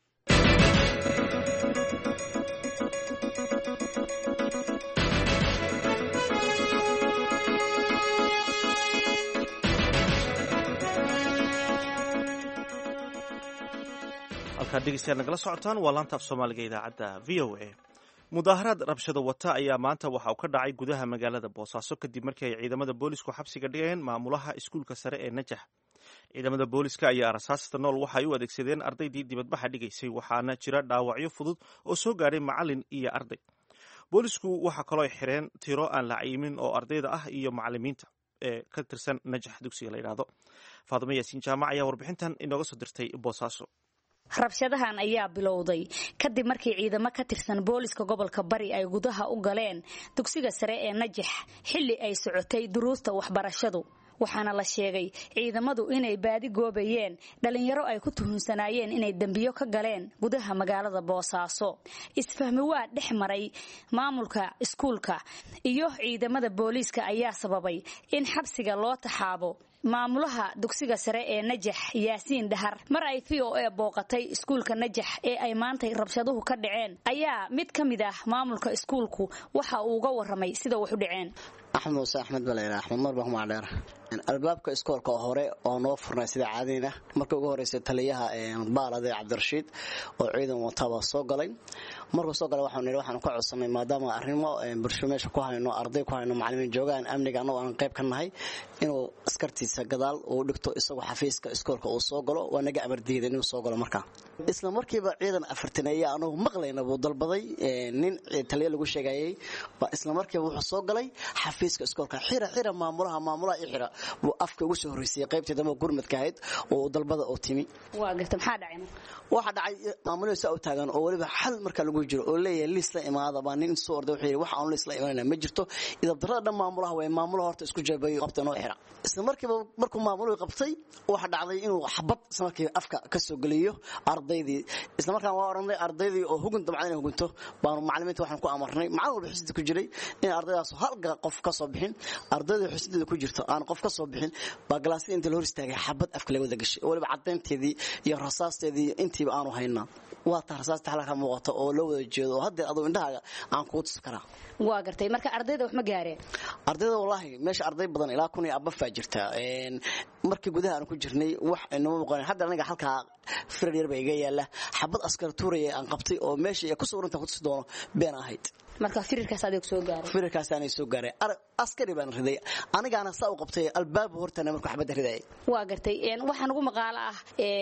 halkaad dhegeystayaal nagala socotaan waa laanta af soomaaliga idaacadda v o a mudaaharaad rabshado wata ayaa maanta waxa uu ka dhacay gudaha magaalada boosaaso kadib markii ay ciidamada boolisku xabsiga dhigeen maamulaha iskuulka sare ee najax ciidamada booliska ayaa rasaasta nool waxay u adeegsadeen ardaydii dibadbaxa dhigaysay waxaana jira dhaawacyo fudud oo soo gaadhay macalin iyo arday boolisku waxaa kaloo xireen tiro aan la cayimin oo ardayda ah iyo macalimiinta ee ka tirsan najax dugsiga la yidhaahdo faadimo yaasiin jaamac ayaa warbixintan inooga soo dirtay boosaaso rabshadahan ayaa bilowday kadib markii ciidamo ka tirsan booliska gobolka bari ay gudaha u galeen dugsiga sare ee najax xilli ay socotay duruusta waxbarashadu waxaana la sheegay ciidamadu inay baadi goobayeen dhalinyaro ay ku tuhunsanaayeen inay dembiyo ka galeen gudaha magaalada boosaaso isfahmi waa dhex maray maamulka iskuulka iyo ciidamada booliiska ayaa sababay in xabsiga loo taxaabo maamulaha dugsiga sare ee najax yaasiin dhahar mar ay v o a booqatay iskuulka najax ee ay maantay rabshaduhu ka dhaceen ayaa mid ka mid ah maamulka iskuulku waxa uu uga waramay sida wax u dhaceen axmed muuse axmed baleyra axmed mar bahumacdheer albaabka iskoolka hore oo noo furnay sida caadina marka ugu horeysa taliyaha baalade cabdirashiid oo ciidan wataba soo galay markuu soo galay waxaan nidhi waxaan ka codsanay maadaama arrimo bulsho meesha ku hayno arday ku hayno macalimiin joogaan amniga annagoo aan qayb ka nahay inuu askartiisa gadaal uu dhigto isagoo xafiiska iskoolka uu soo galo waa naga amar diiday inuu soo galo markaa isla markiiba ciidan afartaneeya anagu maqlayna buu dalbaday nin taliya lagu sheegayay isla markiiba wuxuu soo galay xafiiska iskoolka xira xira maamulaha maamulaha i xira buu afka ugu soo horreysayay qaybtii dambe gurmadka ahayd oo dalbada oo timi waa garta maxaa dhacay waxaa dhacay maamulihii saa u taagan oo weliba xal marka lagu jiro oo leeyahay liis la imaada baa nin soo orday wuxuu yidhi wax aan liis la imanayna ma jirto idabdarrada dhan maamulaha way maamulaha horta isku jabeeyo qabta inoo xira isla markiiba markuu maamuluhu qabtay waxa dhacday inuu xabad isla markiiba afka ka soo geliyo ardaydii isla markaan waa oranay ardaydii oo hugun dabcan inay hugunto baanu macallimiinta waxaan ku amarnay macallin walba xusida ku jiray in ardaydaas hal qof ka soo bixin ardayda xusideeda ku jirto aan qof ka soo bixin baa galaasyada inta la hor istaagay xabad afka laga wada gashay oo weliba caddaynteedii iyo rasaasteedii intiiba aanu haynaa waa taa rasaasta xalka muuqata oo loo wada jeedo oo haddeer aduu indhahaaga aan kuu tusi karaa waa gartay marka ardayda wax ma gaareen ardayda wallaahi meesha arday badan ilaa kun iyo abafaa jirta markii gudaha aan ku jirnay wax inama muuqan hadda aniga halkaa firar yar baa iga yaala xabad askar tuuraya aan qabtay oo meesha ku sawiranta ku tusi doono been ahayd marka firirkaas adeeg soo gaaray firirkaas aanay soo gaaray askari baan riday anigaana saa u qabtay albaabka hortana markuu xabadda ridayay waa gartay waxaa nagu maqaalo ah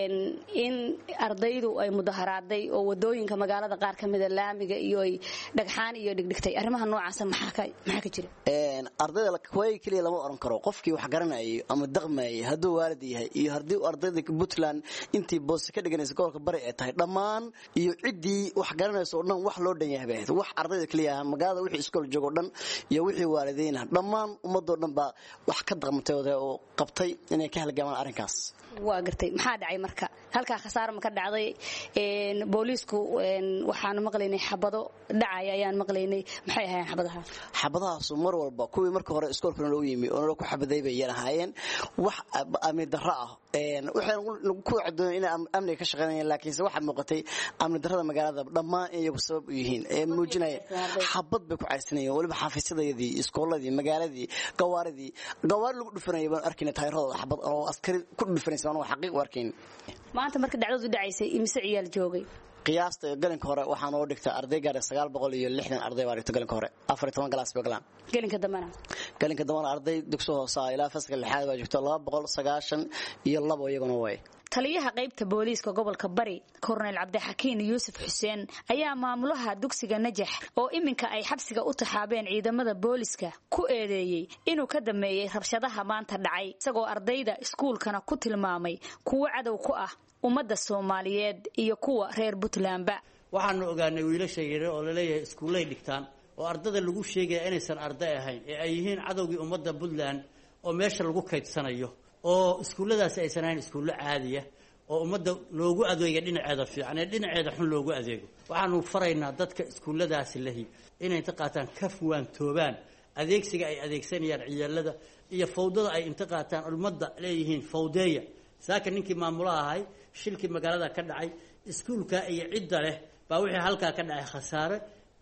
in ardaydu ay mudaharaaday oo wadooyinka magaalada qaar ka mida laamiga iyo ay dhagxaan iyo dhigdhigtay arrimaha noocaasa maxaa ka jira ardayda waagi keliya lama oran karo qofkii wax garanayay ama daqmayay hadduu waalid yahay iyo haddii ardayda puntland intii boose ka dhiganaysa gobolka bari ay tahay dhammaan iyo ciddii wax garanaysa oo dhan wax loo dhan yahay bay ahayd wax ardayda keliya magaalada wixii iskool joogo dhan iyo wixii waalidiin ah dhammaan ummadoo dhan baa wax ka daqmatay oo qabtay inay ka halgamaan arrinkaas waa gartay maxaa dhacay marka halkaa khasaaro ma ka dhacday booliisku waxaanu maqlaynay xabado dhacaya ayaan maqlaynay maxay ahaayeen xabadaha xabadahaasu mar walba kuwii marka hore iskoolkana loo yimi oo nala ku xabaday bay yar ahaayeen wax amni darro ah waxay ku cadoon inay amniga ka shaqeynayeen laakiinse waxaa muuqatay amni darrada magaalada dhammaan iyagu sabab u yihiin ee muujinaya xabad bay ku caysanayeen weliba xafiisyadayadii iskooladii magaaladii gawaaridii gawaari lagu dhufanaya baan arkayna taayiradooda xabad oo askari ku dhufanaysa anuu xaqiiq u arkayn maanta marka dhacdadu dhacaysay imise ciyaal joogay qiyaasta galinka hore waxaa noo dhigta arday gaara sagaal boqol iyo lixdan arday baa dhigta galinka hore afar iyo toban galaas bay galaan gelinka dambana galinka dambana arday dugsi hoosa ilaa faska lixaad baa joogta laba boqol sagaashan iyo labo iyaguna way taliyaha qaybta booliiska gobolka bari korneyl cabdixakiin yuusuf xuseen ayaa maamulaha dugsiga najax oo iminka ay xabsiga u taxaabeen ciidamada booliiska ku eedeeyey inuu ka dameeyey rabshadaha maanta dhacay isagoo ardayda iskuulkana ku tilmaamay kuwo cadow ku ah ummadda soomaaliyeed iyo kuwa reer puntlandba waxaanu ogaanay wiilasha yare oo laleeyahay iskuullay dhigtaan oo ardada lagu sheegaya inaysan arday ahayn ee ay yihiin cadowgii ummadda puntland oo meesha lagu kaydsanayo oo iskuulladaasi aysan ahayn iskuullo caadiya oo ummadda loogu adeega dhinaceeda fiican ee dhinaceeda xun loogu adeego waxaanu faraynaa dadka iskuulladaasi lahi inay inta qaataan ka fuwaantoobaan adeegsiga ay adeegsanayaan ciyaalada iyo fawdada ay inta qaataan ummadda leeyihiin fawdeeya saaka ninkii maamulaha ahay shilkii magaalada ka dhacay iskuulka iyo cidda leh baa wixii halkaa ka dhacay khasaare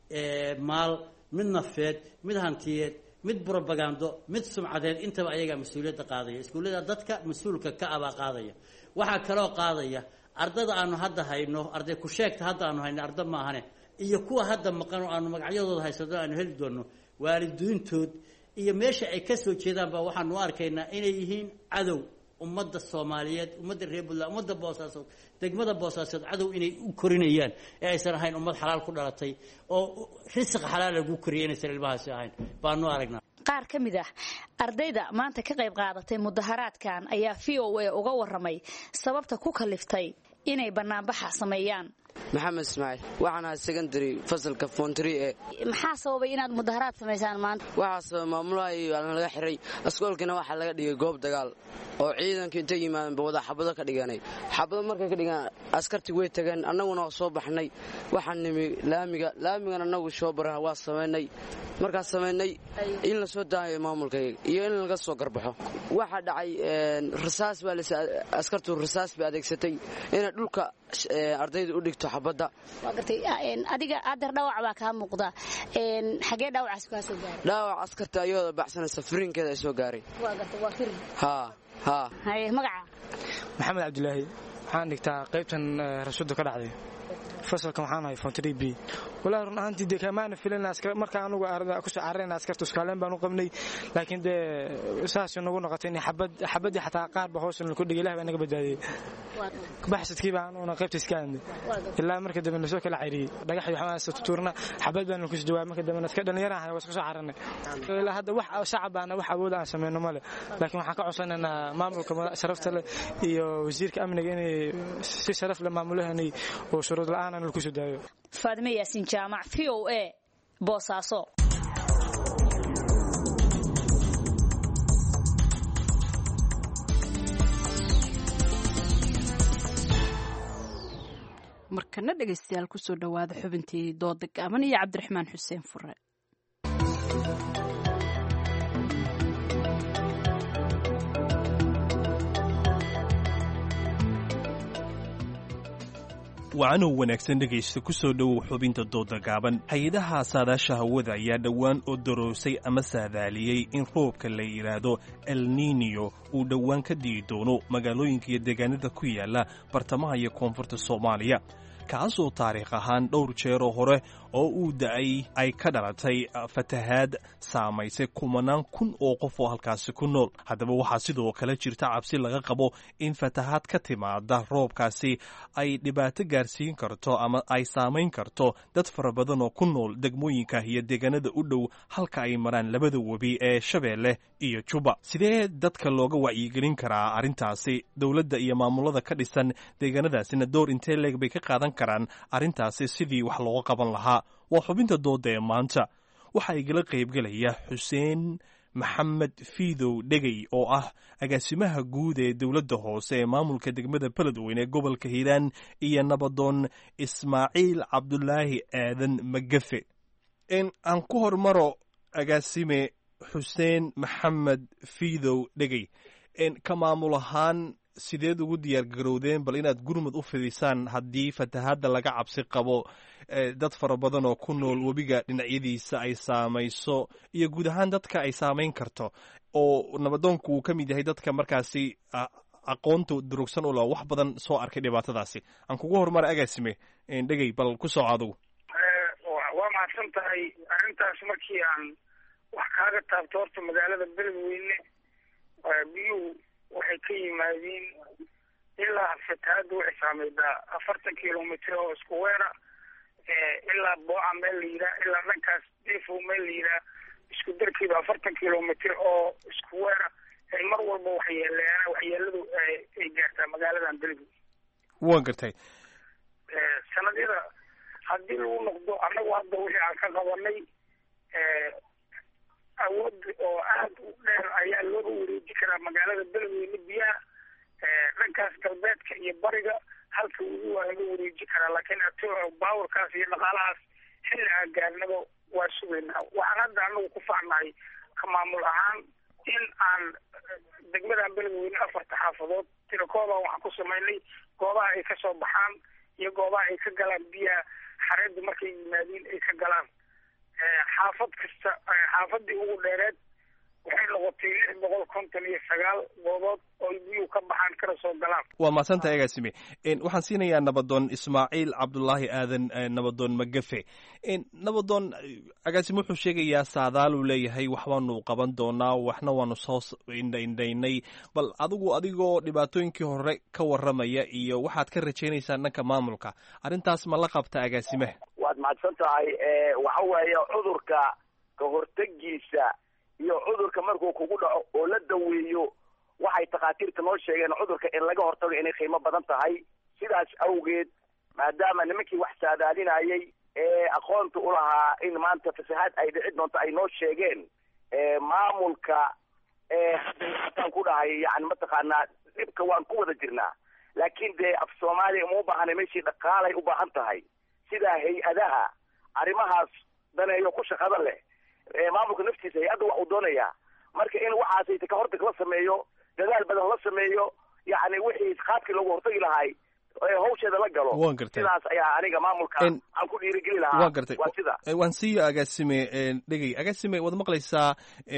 maal mid nafeed mid hantiyeed mid brobagando mid sumcadeed intaba ayagaa mas-uuliyadda qaadaya iskuullada dadka mas-uulka ka abaa qaadaya waxaa kaloo qaadaya ardada aanu hadda hayno arday ku sheegta hadda aanu hayno arda maahane iyo kuwa hadda maqan oo aanu magacyadooda haysano aanu heli doono waalidiintood iyo meesha ay ka soo jeedaan baa waxaanu u arkaynaa inay yihiin cadow ummadda soomaaliyeed ummadda reer puntland ummadda boosaasood degmada boosaasood cadow inay u korinayaan ee aysan ahayn ummad xalaal ku dhalatay oo risiq xalaal lagu koriyay inaysan ilmahaasi ahayn baanu aragnaa qaar ka mid ah ardayda maanta ka qayb qaadatay mudaharaadkan ayaa v o a uga waramay sababta ku kaliftay inay banaanbaxa sameeyaan maxamed ismaaciil waxaan ahay secondary fasalka fontri e maxaa sababay inaad mudaharaad samaysaan maanta waxaa sababay maamulaha iyo laga xiray askoolkiina waxaa laga dhigay goob dagaal oo ciidanka intay yimaadeenba wada xabado ka dhiganay xabado markay ka dhigaan askartii way tageen annaguna soo baxnay waxaan nimi laamiga laamigan annagu shoobara waa samaynay markaas samaynay in la soo daayo maamulkayga iyo in laga soo garbaxo waxaa dhacay rasaas baa askartu rasaas bay adeegsatay inay dhulka ardayda u dhigto xabadda waa gartay adiga adeer dhaawac baa kaa muuqda xagee dhaawacaas kaa soo gaaray dhaawac askarta ayadoo baxsanaysa firinkeeda ay soo gaaray waa gartay waa firin haa haa haye magaca maxamed cabdilaahi waxaan dhigtaa qaybtan rasuudda ka dhacday fasalkan waxaan ahay fontri b walaahi run ahaantii dee kamaana filan marka anugu kusoo cararayna askarta iskaaleen baan u qabnay laakiin dee saas nagu noqotay in xabaddii xataa qaar ba hoos ku dhigay ilah baa naga badbaadiyey baxsadkii baan una qaybta iska aadnay ilaa marka dambe nasoo kala cayriyey dhagax iyo waxbaan tutuurna xabad baan ku jawaab marka dambe iska dhalinyaraha waa isku soo cararnay ilaa hadda wax shacab baana wax awood aan sameyno male laakiin waxaan ka codsanaynaa maamulka sharafta leh iyo wasiirka amniga inay si sharaf leh maamulahanay oo shuruud la'aan aan lagu soo daayo faadime yaasin jaamac v o a boosaaso markana dhegaystayaal kusoo dhowaada xubintii dooda gaaban iyo cabdiraxmaan xuseen fure wacanow wanaagsan dhegaysta ku soo dhowow xubinta dooda gaaban hay-adaha saadaasha hawada ayaa dhowaan oo daroosay ama saadaaliyey in roobka la yidhaahdo el niniyo uu dhowaan ka di'i doono magaalooyinka iyo deegaanada ku yaala bartamaha iyo koonfurta soomaaliya kaasoo taariikh ahaan dhowr jeeroo hore oo uu da'ay ay ka dhalatay fatahaad saamaysay kumanaan kun oo qof oo halkaasi ku nool haddaba waxaa sidoo kale jirta cabsi laga qabo in fatahaad ka timaada roobkaasi ay dhibaato gaarsiin karto ama ay saamayn karto dad fara badan oo ku nool degmooyinka iyo deegaanada u dhow halka ay maraan labada webi ee shabeelle iyo juba sidee dadka looga wacyigelin karaa arrintaasi dowladda iyo maamulada ka dhisan deegaanadaasina door intee leeg bay ka qaadan karaan arrintaasi sidii wax looga qaban lahaa waa xubinta dooda ee maanta waxaa igala qaybgelaya xuseen maxamed fiidow dhegey oo ah agaasimaha guud ee dowladda hoose ee maamulka degmada beledweyne ee gobolka hiiraan iyo nabadoon ismaaciil cabdulaahi aadan magafe aan ku hormaro agaasime xuseen maxamed fiidow dhegey ka maamul ahaan sideed ugu diyaar garowdeen bal inaad gurmud u fidisaan haddii fatahaadda laga cabsi qabo dad fara badan oo ku nool webiga dhinacyadiisa ay saamayso iyo guud ahaan dadka ay saamayn karto oo nabadoonku uu ka mid yahay dadka markaasi aqoonta durugsan u la wax badan soo arkay dhibaatadaasi aan kugu horumara agaasime dhegey bal ku soo adugu waa mahadsan tahay arrintaas markii aan wax kaaga taabto horta magaalada beledweyne biyuhu waxay ka yimaadiin ilaa fatahaadda waxay saameydaa afartan kilomitr oo isku weera ilaa booca meel la yidhaha ilaa dhankaas defow meel la yidhaha isku darkiiba afartan kilomitr oo isku weera ay mar walba waxyeeleeyaan waxyeeladu ay gaartaa magaaladan beledwey waan gartay sanadyada haddii lagu noqdo annagu hadda wixii aan ka qabanay awood oo aad u dheer ayaa looga wareeji karaa magaalada beledweyne biyaha dhankaas galbeedka iyo bariga halka weli waa laga wareeji karaa laakiin baawarkaas iyo dhaqaalahaas xilli aan gaarnaba waa sugaynaa waxaan hadda anagu ku faacnahay ka maamul ahaan in aan degmadan beledweyne afarta xaafadood tirakooban waxaan ku samaynay goobaha ay ka soo baxaan iyo goobaha ay ka galaan biyaha xareedda markay yimaadiin ay ka galaan xaafad kasta xaafadii ugu dheereed waxay noqotay lix boqol konton iyo sagaal goobood oo biyuhu ka baxaan kana soo galaan waa mahadsantahay agaasime waxaan siinayaa nabadoon ismaaciil cabdulaahi aadan nabadoon magafe nabadoon agaasime wuxuu sheegayaa saadaal uu leeyahay wax baanu qaban doonaa waxna waanu soo indhaindhaynay bal adigu adigoo dhibaatooyinkii hore ka warramaya iyo waxaad ka rajaynaysaan dhanka maamulka arrintaas ma la qabta agaasimeha waad mahadsan tahay waxa weeye cudurka ka hortegiisa iyo cudurka markuu kugu dhaco oo la daweeyo waxay takhaatiirta noo sheegeen cudurka in laga hortago inay qiimo badan tahay sidaas awgeed maadaama nimankii wax saadaalinayay ee aqoonta u lahaa in maanta fasahaad ay dhici doonto ay noo sheegeen maamulka hataan ku dhahay yani mataqaanaa dhibka waan ku wada jirnaa laakiin dee af soomaaliya uma ubaahanay meeshii dhaqaalay u baahan tahay sida hay-adaha arrimahaas daneeyo ku shaqada leh maamulka naftiisa hay-adda wax uu doonayaa marka in waxaasayta ka hortag la sameeyo dadaal badan la sameeyo yacni wixii qaabkii loogu hortagi lahay hawsheeda la galo waan gartay sidaas ayaa aniga maamulka aan ku dhiirigeli lahaa waan gartay waa sida waan siiyo agaasime dhegey agaasime waad maqlaysaa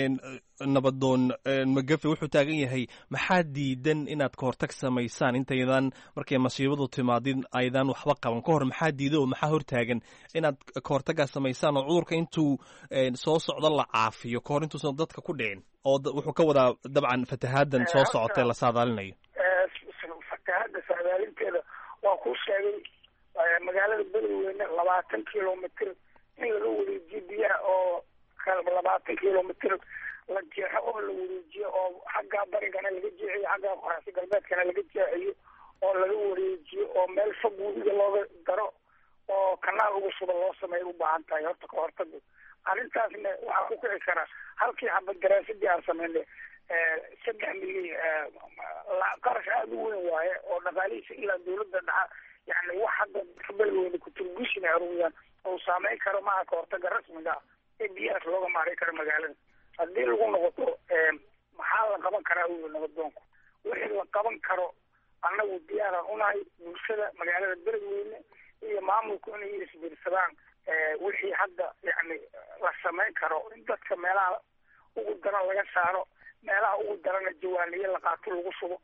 nabadoon magafe wuxuu taagan yahay maxaa diidan inaad ka hortag samaysaan intaydan markay masiibadu timaadin aydan waxba qaban ka hor maxaa diida oo maxaa hortaagan inaad ka hortagaa samaysaan oo cudurka intuu soo socdo la caafiyo ka hor intuusan dadka ku dhicin oo wuxuu ka wadaa dabcan fatahaadan soo socotee la saadaalinayo fatahaadda saadaalinteeda waa ku sheegay magaalada beledweyne labaatan kilomitr in laga wareejiyo biyaha oo labaatan kilomitr la jeexo oo la wareejiyo oo xaggaa barigana laga jeexiyo xaggaa qoraxsi galbeedkana laga jeexiyo oo laga wareejiyo oo meel fog webiga looga daro oo kanaal uga suba loo sameeya u baahan tahay horta ka hortaga arrintaasna waxaa ku kici kara halkii xabad daraasadii aan sameynay saddex milyan qarash aada u weyn waaye oo dhaqaalihiisa ilaa dawladda dhaca yani wax hadda beledweyne kuturgushina arugayaan oo saameyn karo maaha ka hortaga rasmiga ah ee biyahaas looga maaray karo magaalada haddii lagu noqoto maxaa la qaban karaa uyi nabadoonku wixii la qaban karo annagu diyaaraan unahay bulshada magaalada beledweyne iyo maamulku inay isbiirsadaan wixii hadda yani la samayn karo in dadka meelaha ugu daran laga saaro meelaha ugu darana jawaaniye la qaato lagu shubo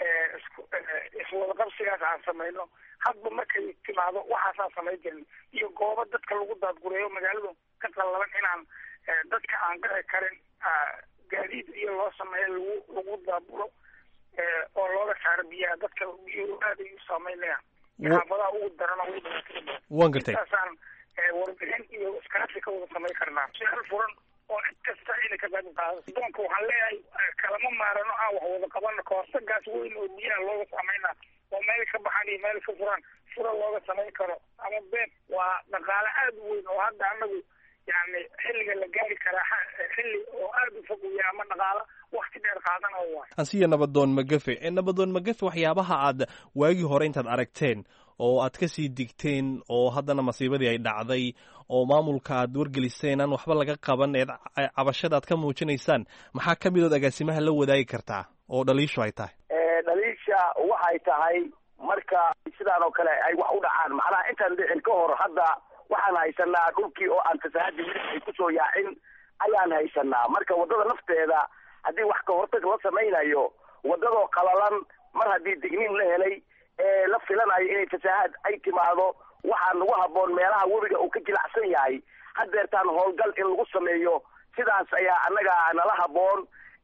iswadaqabsigaas aan samayno hadba markay timaado waxaasaan samayn jirin iyo goobo dadka lagu daadgureeyo magaaladu ka qallaban inaan dadka aan gaci karin gaadiid iyo loo sameeyo lagu lagu daabulo oo looga saaro biyaha dadka biyuhu aad ay u saameynayaan xaafadaha ugu daran ugu dhibaatada waan gartay intaasaan warbixin iyo iskaashi ka wada samayn karnaa su-aal furan oo cid kasta inay ka qayb qaado doonka waxaan leeyahay kalama maarano aan wax wada qabano kahortagaas weyn oo biyaha looga sameynaa oo meel ka baxan iyo meel ka furan fura looga samayn karo ama beeb waa dhaqaale aada u weyn oo hadda anagu yani xilliga la gaari karaa xilli oo aada u fog uya ama dhaqaalo wakti dheer qaadana waay ansiya nabadoon magafe nabadoon magafe waxyaabaha aad waagii hore intaad aragteen oo aad ka sii digteen oo haddana masiibadii ay dhacday oo maamulka aad wargeliseen aan waxba laga qaban eed cabashada aad ka muujinaysaan maxaa ka midood agaasimaha la wadaagi kartaa oo dhaliishu ay tahay dhaliisha waxay tahay marka sidaan oo kale ay wax u dhacaan macnaha intaan dhicin ka hor hadda waxaan haysanaa dhulkii oo aan fasaahadii weli ay kusoo yaacin ayaan haysanaa marka waddada nafteeda haddii wax ka hortag la samaynayo waddadoo qalalan mar haddii digniin la helay ee la filanayo inay fasaahad ay timaado waxaa nagu habboon meelaha webiga uu ka jilacsan yahay haddeertaan howlgal in lagu sameeyo sidaas ayaa annaga nala habboon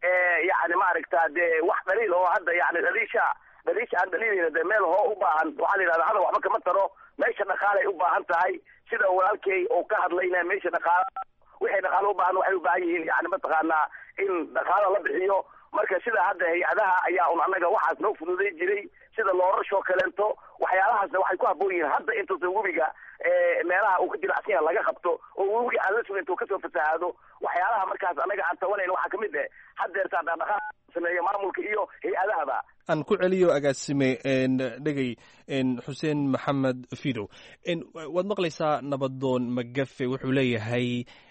yani maaragta dee wax dhaliil oo hadda yani dhaliisha dhaliisha aan dhaliilayna dee meel hoo u baahan waxaa la yidhahda hadal waxba kama taro meesha dhaqaalay u baahan tahay sida walaalkay oo ka hadlayna meesha dhaqaala wixay dhaqaalo u baahan waxay u baahan yihiin yani mataqaanaa in dhaqaalo la bixiyo marka sida hadda hay-adaha ayaa un annaga waxaas noo fududay jiray sida loorashoo kaleento waxyaalahaasna waxay ku habboon yihiin hadda intuusan webiga meelaha uu ka jilacsan yaha laga qabto oo webiga aan la sugin intuu kasoo fasahaado waxyaalaha markaas annaga aan tabanayna waxaa kamid eh haddeertaa dhaqdhaqaaq sameeya maamulka iyo hay-adahaba aan ku celiyo agaasime dhegey xuseen maxamed fidow waad maqlaysaa nabadoon magafe wuxuu leeyahay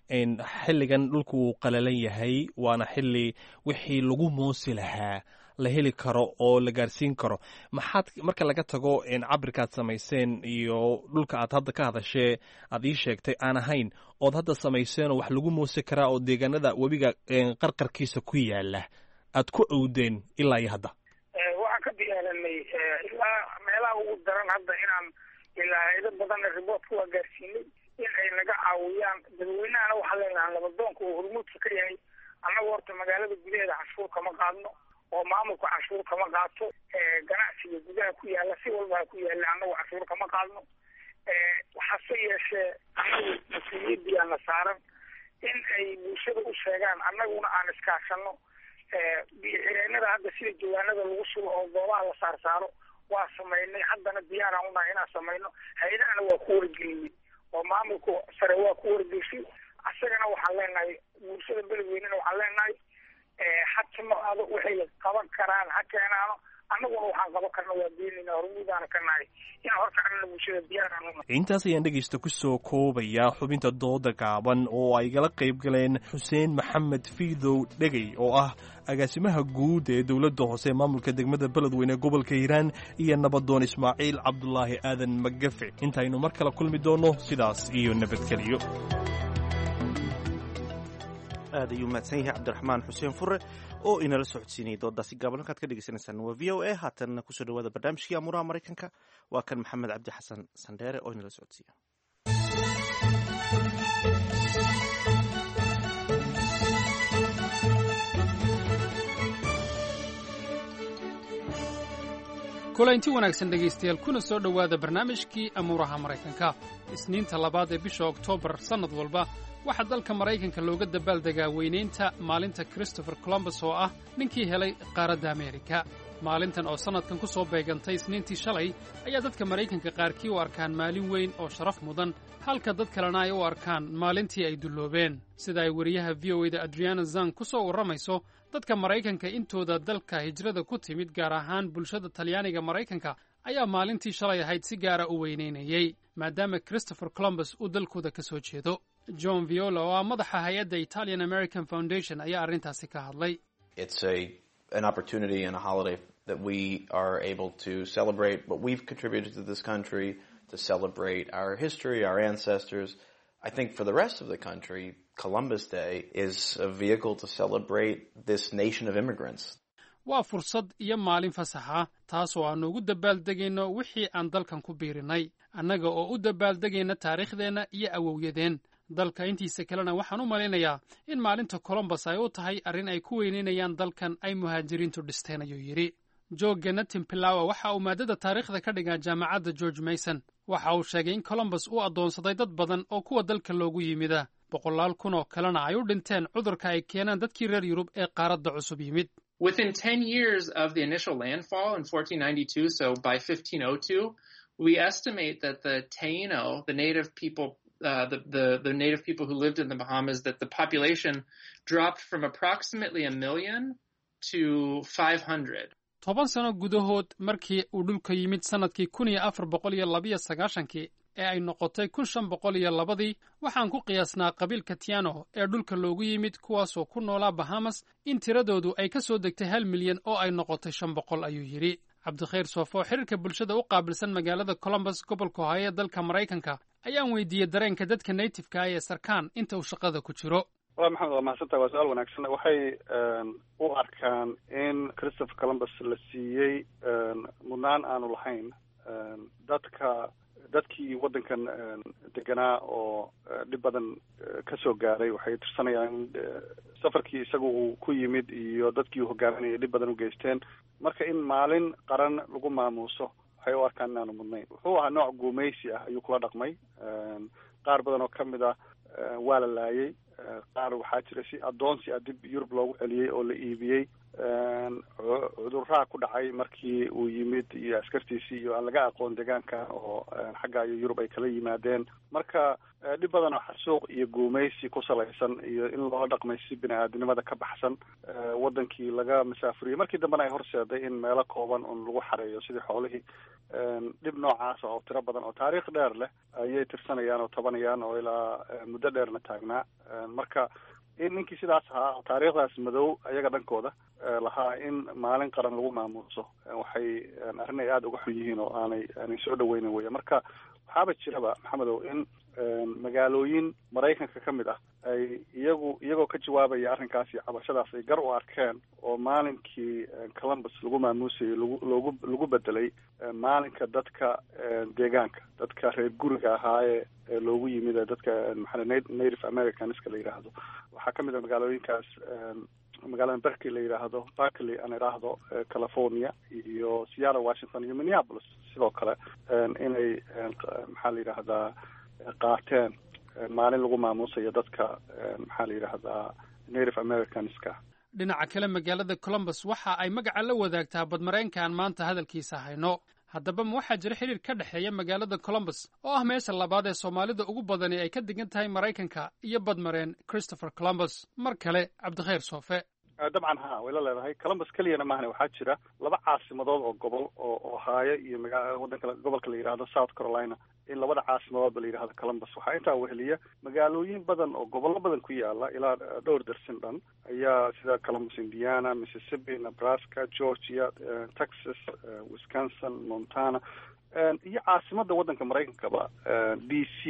xilligan dhulku uu qalalan yahay waana xilli wixii lagu moosi lahaa la heli karo oo la gaarsiin karo maxaad marka laga tago cabirkaad samayseen iyo dhulka aad hadda ka hadashee aad ii sheegtay aan ahayn ood hadda samayseenoo wax lagu moosi karaa oo deegaanada webiga qarqarkiisa ku yaala aad ku owdeen ilaa iyo hadda waxaan ka diyaaranay ilaa meelaha ugu daran hadda inaan ilaa haydo badanna riboortka waa gaarsiinay in ay naga caawiyaan dadweynahana waxaa leenahay labadoonka oo hormuudka ka yahay annaga horta magaalada gudaheeda canshuur kama qaadno oo maamulka canshuur kama qaato ganacsiga gudaha ku yaala si walba ha ku yaala annagu canshuur kama qaadno hase yeeshee annagu mas-uuliyadii aana saaran in ay bulshada u sheegaan annaguna aan iskaashano biyo-xireenada hadda sida jawaanada lagu sugo oo goobaha la saar saaro waa samaynay haddana diyaaraan unahay inaan samayno hay-adahana waa ku wargeliyey oo maamulka sare waa ku wargeshay asagana waxaan leenahay bulshada beledweynena waxaan leenahay ha timaado waxay qaban karaan ha keenaano annaguna waxaan qaban karna waa beenayna hormuudaana ka nahay in horkacnana bulshada diyaaraan unahay intaas ayaan dhegaysta ku soo koobayaa xubinta dooda gaaban oo ay gala qayb galeen xuseen maxamed fiidow dhegey oo ah agaasimaha guud ee dowladda hoose ee maamulka degmada beledweyne gobolka hiiraan iyo nabadoon ismaaciil cabdulaahi aadan magafe intaynu mar kale kulmi doonno sidaas iyo nabadgelyo aad ayuu mahadsan yahay cabdiraxmaan xuseen fure oo inala socodsiinayay doodaasi gaaban halkaad ka dhegeysanaysaan waa v o a haatanna kusoo dhawaada barnaamijkii amuuraha maraykanka waa kan maxamed cabdi xasan sandheere oo inala socodsiiya kulaynti wanaagsan dhegaystayaal kuna soo dhowaada barnaamijkii amuuraha maraykanka isniinta labaad ee bisha oktoobar sannad walba waxaa dalka maraykanka looga dabaaldegaa weynaynta maalinta christopher colombus oo ah ninkii helay qaaradda ameerika maalintan oo sannadkan ku soo beegantay isniintii shalay ayaa dadka maraykanka qaarkii u arkaan maalin weyn oo sharaf mudan halka dad kalena ay u arkaan maalintii ay dulloobeen sida ay wariyaha v o eda adriana zang ku soo warramayso dadka maraykanka intooda dalka hijrada ku timid gaar ahaan bulshada talyaaniga maraykanka ayaa maalintii shalay ahayd si gaara u weynaynayey maadaama christopher colombus uu dalkooda ka soo jeedo john viola oo ah madaxa hay-adda italian american foundation ayaa arrintaasi ka hadlay an opportunity and a holiday that we are able to celebrate what we've contributed to this country, to celebrate our history, our ancestors. I think for the rest of the country, Columbus Day is a vehicle to celebrate this nation of immigrants. waa fursad iyo maalin fasaxa taasoo aannu ugu dabaaldegayno wixii aan dalkan ku biirinay annaga oo u dabaaldegayna taariikhdeenna iyo awowyadeen dalka intiisa kalena waxaan u malaynayaa in maalinta colombus ay u tahay arrin ay ku weynaynayaan dalkan ay muhaajiriintu dhisteen ayuu yidhi joogga natin pilawa waxa uu maadada taariikhda ka dhigaa jaamacadda george mason waxa uu sheegay in colombus uu addoonsaday dad badan oo kuwa dalka loogu yimida boqolaal kun oo kalena ay u dhinteen cudurka ay keenaan dadkii reer yurub ee qaaradda cusub yimid Within 10 years of the initial landfall in 1492, so by 1502, we estimate that the Taino, the native people Uh, the, the, the native people who lived in the Bahamas that the population dropped from approximately a million to 500. toban sano gudahood markii uu dhulka yimid sannadkii kun iyo afar boqol iyo labiyo sagaashankii ee ay noqotay kun shan boqol iyo labadii waxaan ku qiyaasnaa qabiilka tiano ee dhulka loogu yimid kuwaasoo ku noolaa bahamas in tiradoodu ay ka soo degtay hal milyan oo ay noqotay shan boqol ayuu yidhi cabdikhayr soofo oo xiriirka bulshada u qaabilsan magaalada colombus gobolka ohaayo ee dalka maraykanka ayaan weydiiyey dareenka dadka natifeka ah ee sarkaan inta uu shaqada ku jiro wala maxamed waa mahadsantaha waa su-aal wanaagsan waxay u arkaan in christopher columbus la siiyey mudnaan aanu lahayn dadka dadkii waddankan deganaa oo dhib badan ka soo gaaray waxay tirsanayaan in safarkii isaga uu ku yimid iyo dadkii uu hogaaminayay dhib badan u geysteen marka in maalin qaran lagu maamuuso waxay u arkaan inaanu mudnayn wuxuu ahaa nooc guumaysi ah ayuu kula dhaqmay qaar badan oo kamid ah waa la laayay qaar waxaa jira si addoonsi ah dib yurub loogu celiyey oo la iibiyey cudurraa ku dhacay markii uu yimid iyo askartiisii iyo aan laga aqoon deegaanka oo xagga iyo yurub ay kala yimaadeen marka dhib badan oo xasuuq iyo guumaysi ku salaysan iyo in loo dhaqmay si bini aadinimada ka baxsan wadankii laga masaafuriyey markii dambena ay horseeday in meelo kooban un lagu xareeyo sidii xoolihii dhib noocaasa oo tiro badan oo taariikh dheer leh ayay tirsanayaan oo tabanayaan oo ilaa muddo dheerna taagnaa marka in ninkii sidaas ahaa oo taariikhdaas madow ayaga dhankooda lahaa in maalin qaran lagu maamuuso waxay arrin ay aada uga xun yihiin oo aanay aanay soo dhaweynin weya marka waxaaba jiraba maxamedow in magaalooyin maraykanka ka mid ah ay iyagu iyagoo ka jawaabaya arrinkaas iyo cabashadaas ay gar u arkeen oo maalinkii columbus lagu maamuusayay lagu loogu lagu bedelay maalinka dadka deegaanka dadka reer guriga ahaayee loogu yimid dadka maxaa native americanska la yidhaahdo waxaa kamid a magaalooyinkaas magaalada berkeley la yidhaahdo berkeley aan idhaahdo california iyo seattle washington iyo minneapolis sidoo kale inay maxaa la yidhaahdaa qaateen maalin lagu maamuusayo dadka maxaa la yidhaahdaa native americanska dhinaca kale magaalada colombus waxa ay magaca la wadaagtaa badmareenka aan maanta hadalkiisa hayno haddaba ma waxaa jira xiriir ka dhexeeya magaalada colombus oo ah meesha labaad ee soomaalida ugu badani ay ka degan tahay maraykanka iyo badmareen christopher colombus mar kale cabdikhayr soofe dabcan ha way la leedahay columbus keliyana maahane waxaa jira laba caasimadood oo gobol oo ohaayo iyo maga wadanka gobolka la yidhahdo south carolina in labada caasimadoodba la yidhahdo columbus waxaa intaa weheliya magaalooyin badan oo gobollo badan ku yaala ilaa dhowr darsin dhan ayaa sida columbus indiana mississippi nebraska georgia texas wisconsin montana iyo caasimada waddanka maraykankaba d c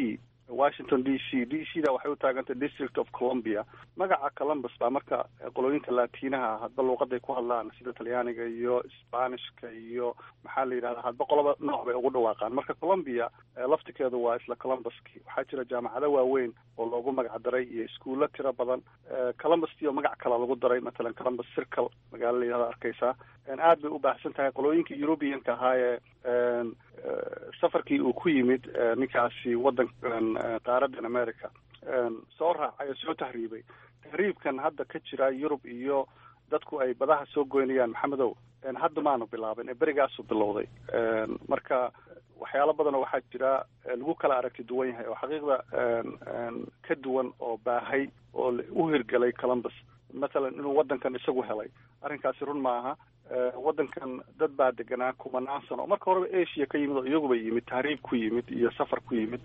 washington d c d c da waxay u taagantay district of columbia magaca columbus baa marka qolooyinka laatiinaha hadba luuqaday ku hadlaan sida talyaaniga iyo spanishka iyo maxaa la yidhahda hadba qoloba nooc bay ugu dhawaaqaan marka columbia laftikeedu waa isla columbuski waxaa jira jaamacado waaweyn oo loogu magac daray iyo iskuulo tiro badan columbustii oo magac kale lagu daray matalan columbus circle magaalo la yidhahda arkeysaa aad bay u baahsan tahay qolooyinka europeanka ahaa ee safarkii uu ku yimid ninkaasi waddankan qaaradan america soo raacay oo soo tahriibay tahriibkan hadda ka jira yurub iyo dadku ay badaha soo goynayaan maxamedow hadda maanu bilaabin ee berigaasu bilowday marka waxyaalo badanoo waxaa jira lagu kala aragti duwan yahay oo xaqiiqda ka duwan oo baahay oo u hirgelay columbus mathalan inuu waddankan isagu helay arrinkaasi run maaha waddankan dad baa deganaa kumanaan sano marka horeba asia ka yimid oo iyaguba yimid tahriib ku yimid iyo safar ku yimid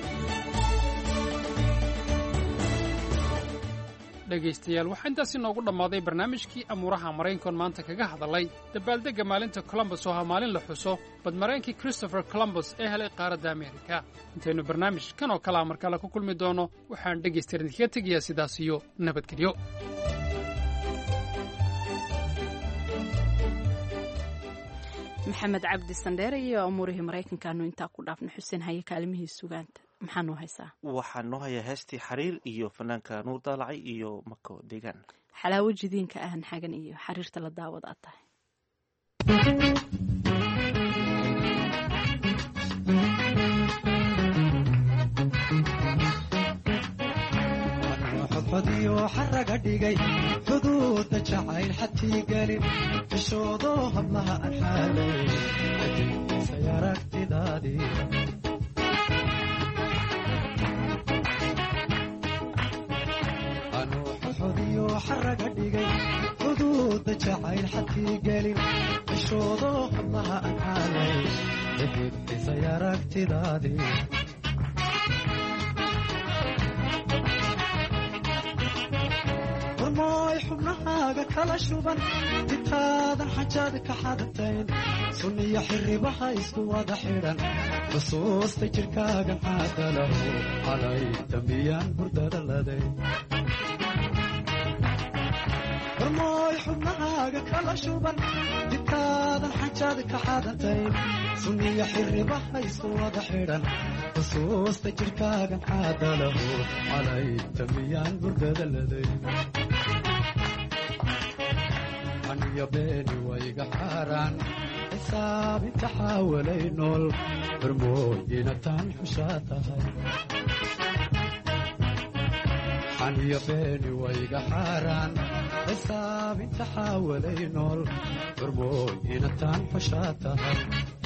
dhegaystayaal waxaa intaasi noogu dhammaaday barnaamijkii amuuraha maraykankoon maanta kaga hadalay dabaaldegga maalinta colombus oo ha maalin la xuso badmaraynkii christopher colombus ee helay qaaradda amerika intaynu barnaamij kan oo kalea markale ku kulmi doono waxaan dhegaystayaal idinkaga tegayaa sidaas iyo nabadgelyo maxamed cabdi sandheere iyo amuurihii maraykankaanu intaa ku dhaafna xuseen haye kaalimihii sugaanta maxaa noo haysaa waxaa noo hayaa heestii xariir iyo fanaanka nuur daalacay iyo mako deegaan xalaawo jidiinka ahan xagan iyo xariirta la daawad aad tahay xodxodiyo xaraga dhigay xuduudda jacayl xadkii gelin xishoodo hablaha aan xaalay xadiisay aragtidaadii anuu xodxodiyo xaraga dhigay xuduudda jacayl xadkii gelin xishoodo hablaha aan xaalay xadiisay aragtidaadii warmooy xubnahaaga kala shuban ditaadan xajaad ka xadatayn sunniyo xiribaha isku wada xidhan xusuusta jirkaaga xaadalahu calay dambiyaan hurdada laday warmooy xubnahaaga kala shuban ditaadan xajaad ka xadatayn sunniyo xiribaha isku wada xidhan xusuusta jirkaaga xaadalahu calay dambiyaan hurdada laday aniyo beeni wayga xaaraan xisaabinta xaawalay nool hormooyina taan xushaa tahay xaniyo beeni wayga xaaraan xisaabinta xaawalay nool hormooyina taan xushaa tahay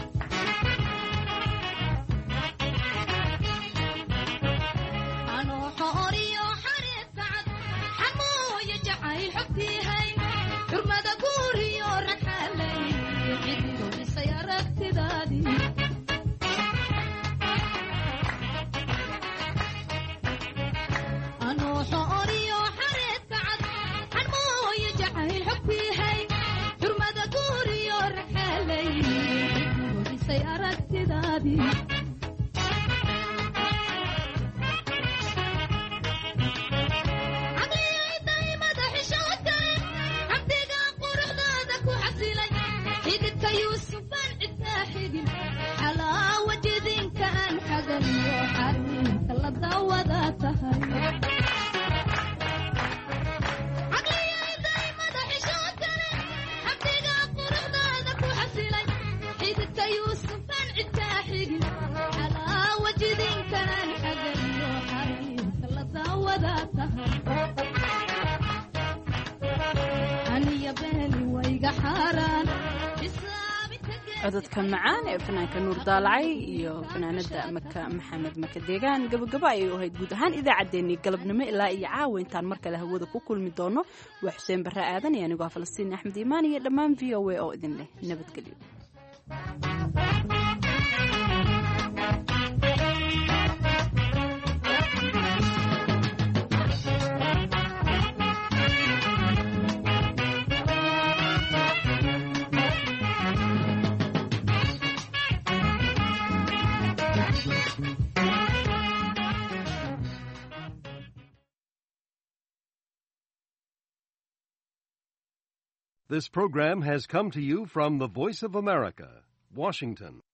cododka macaan ee fanaanka nuur daalacay iyo fanaanada maka maxamed maka deegaan gabagabo ayay u ahayd guud ahaan idaacaddeenii galabnimo ilaa iyo caawa intaan mar kale hawada ku kulmi doono waa xuseen barre aadan iyo anigoo falastiin axmed iimaan iyo dhammaan v o a oo idin leh nabadgelyo This program has come to you from the Voice of America, Washington.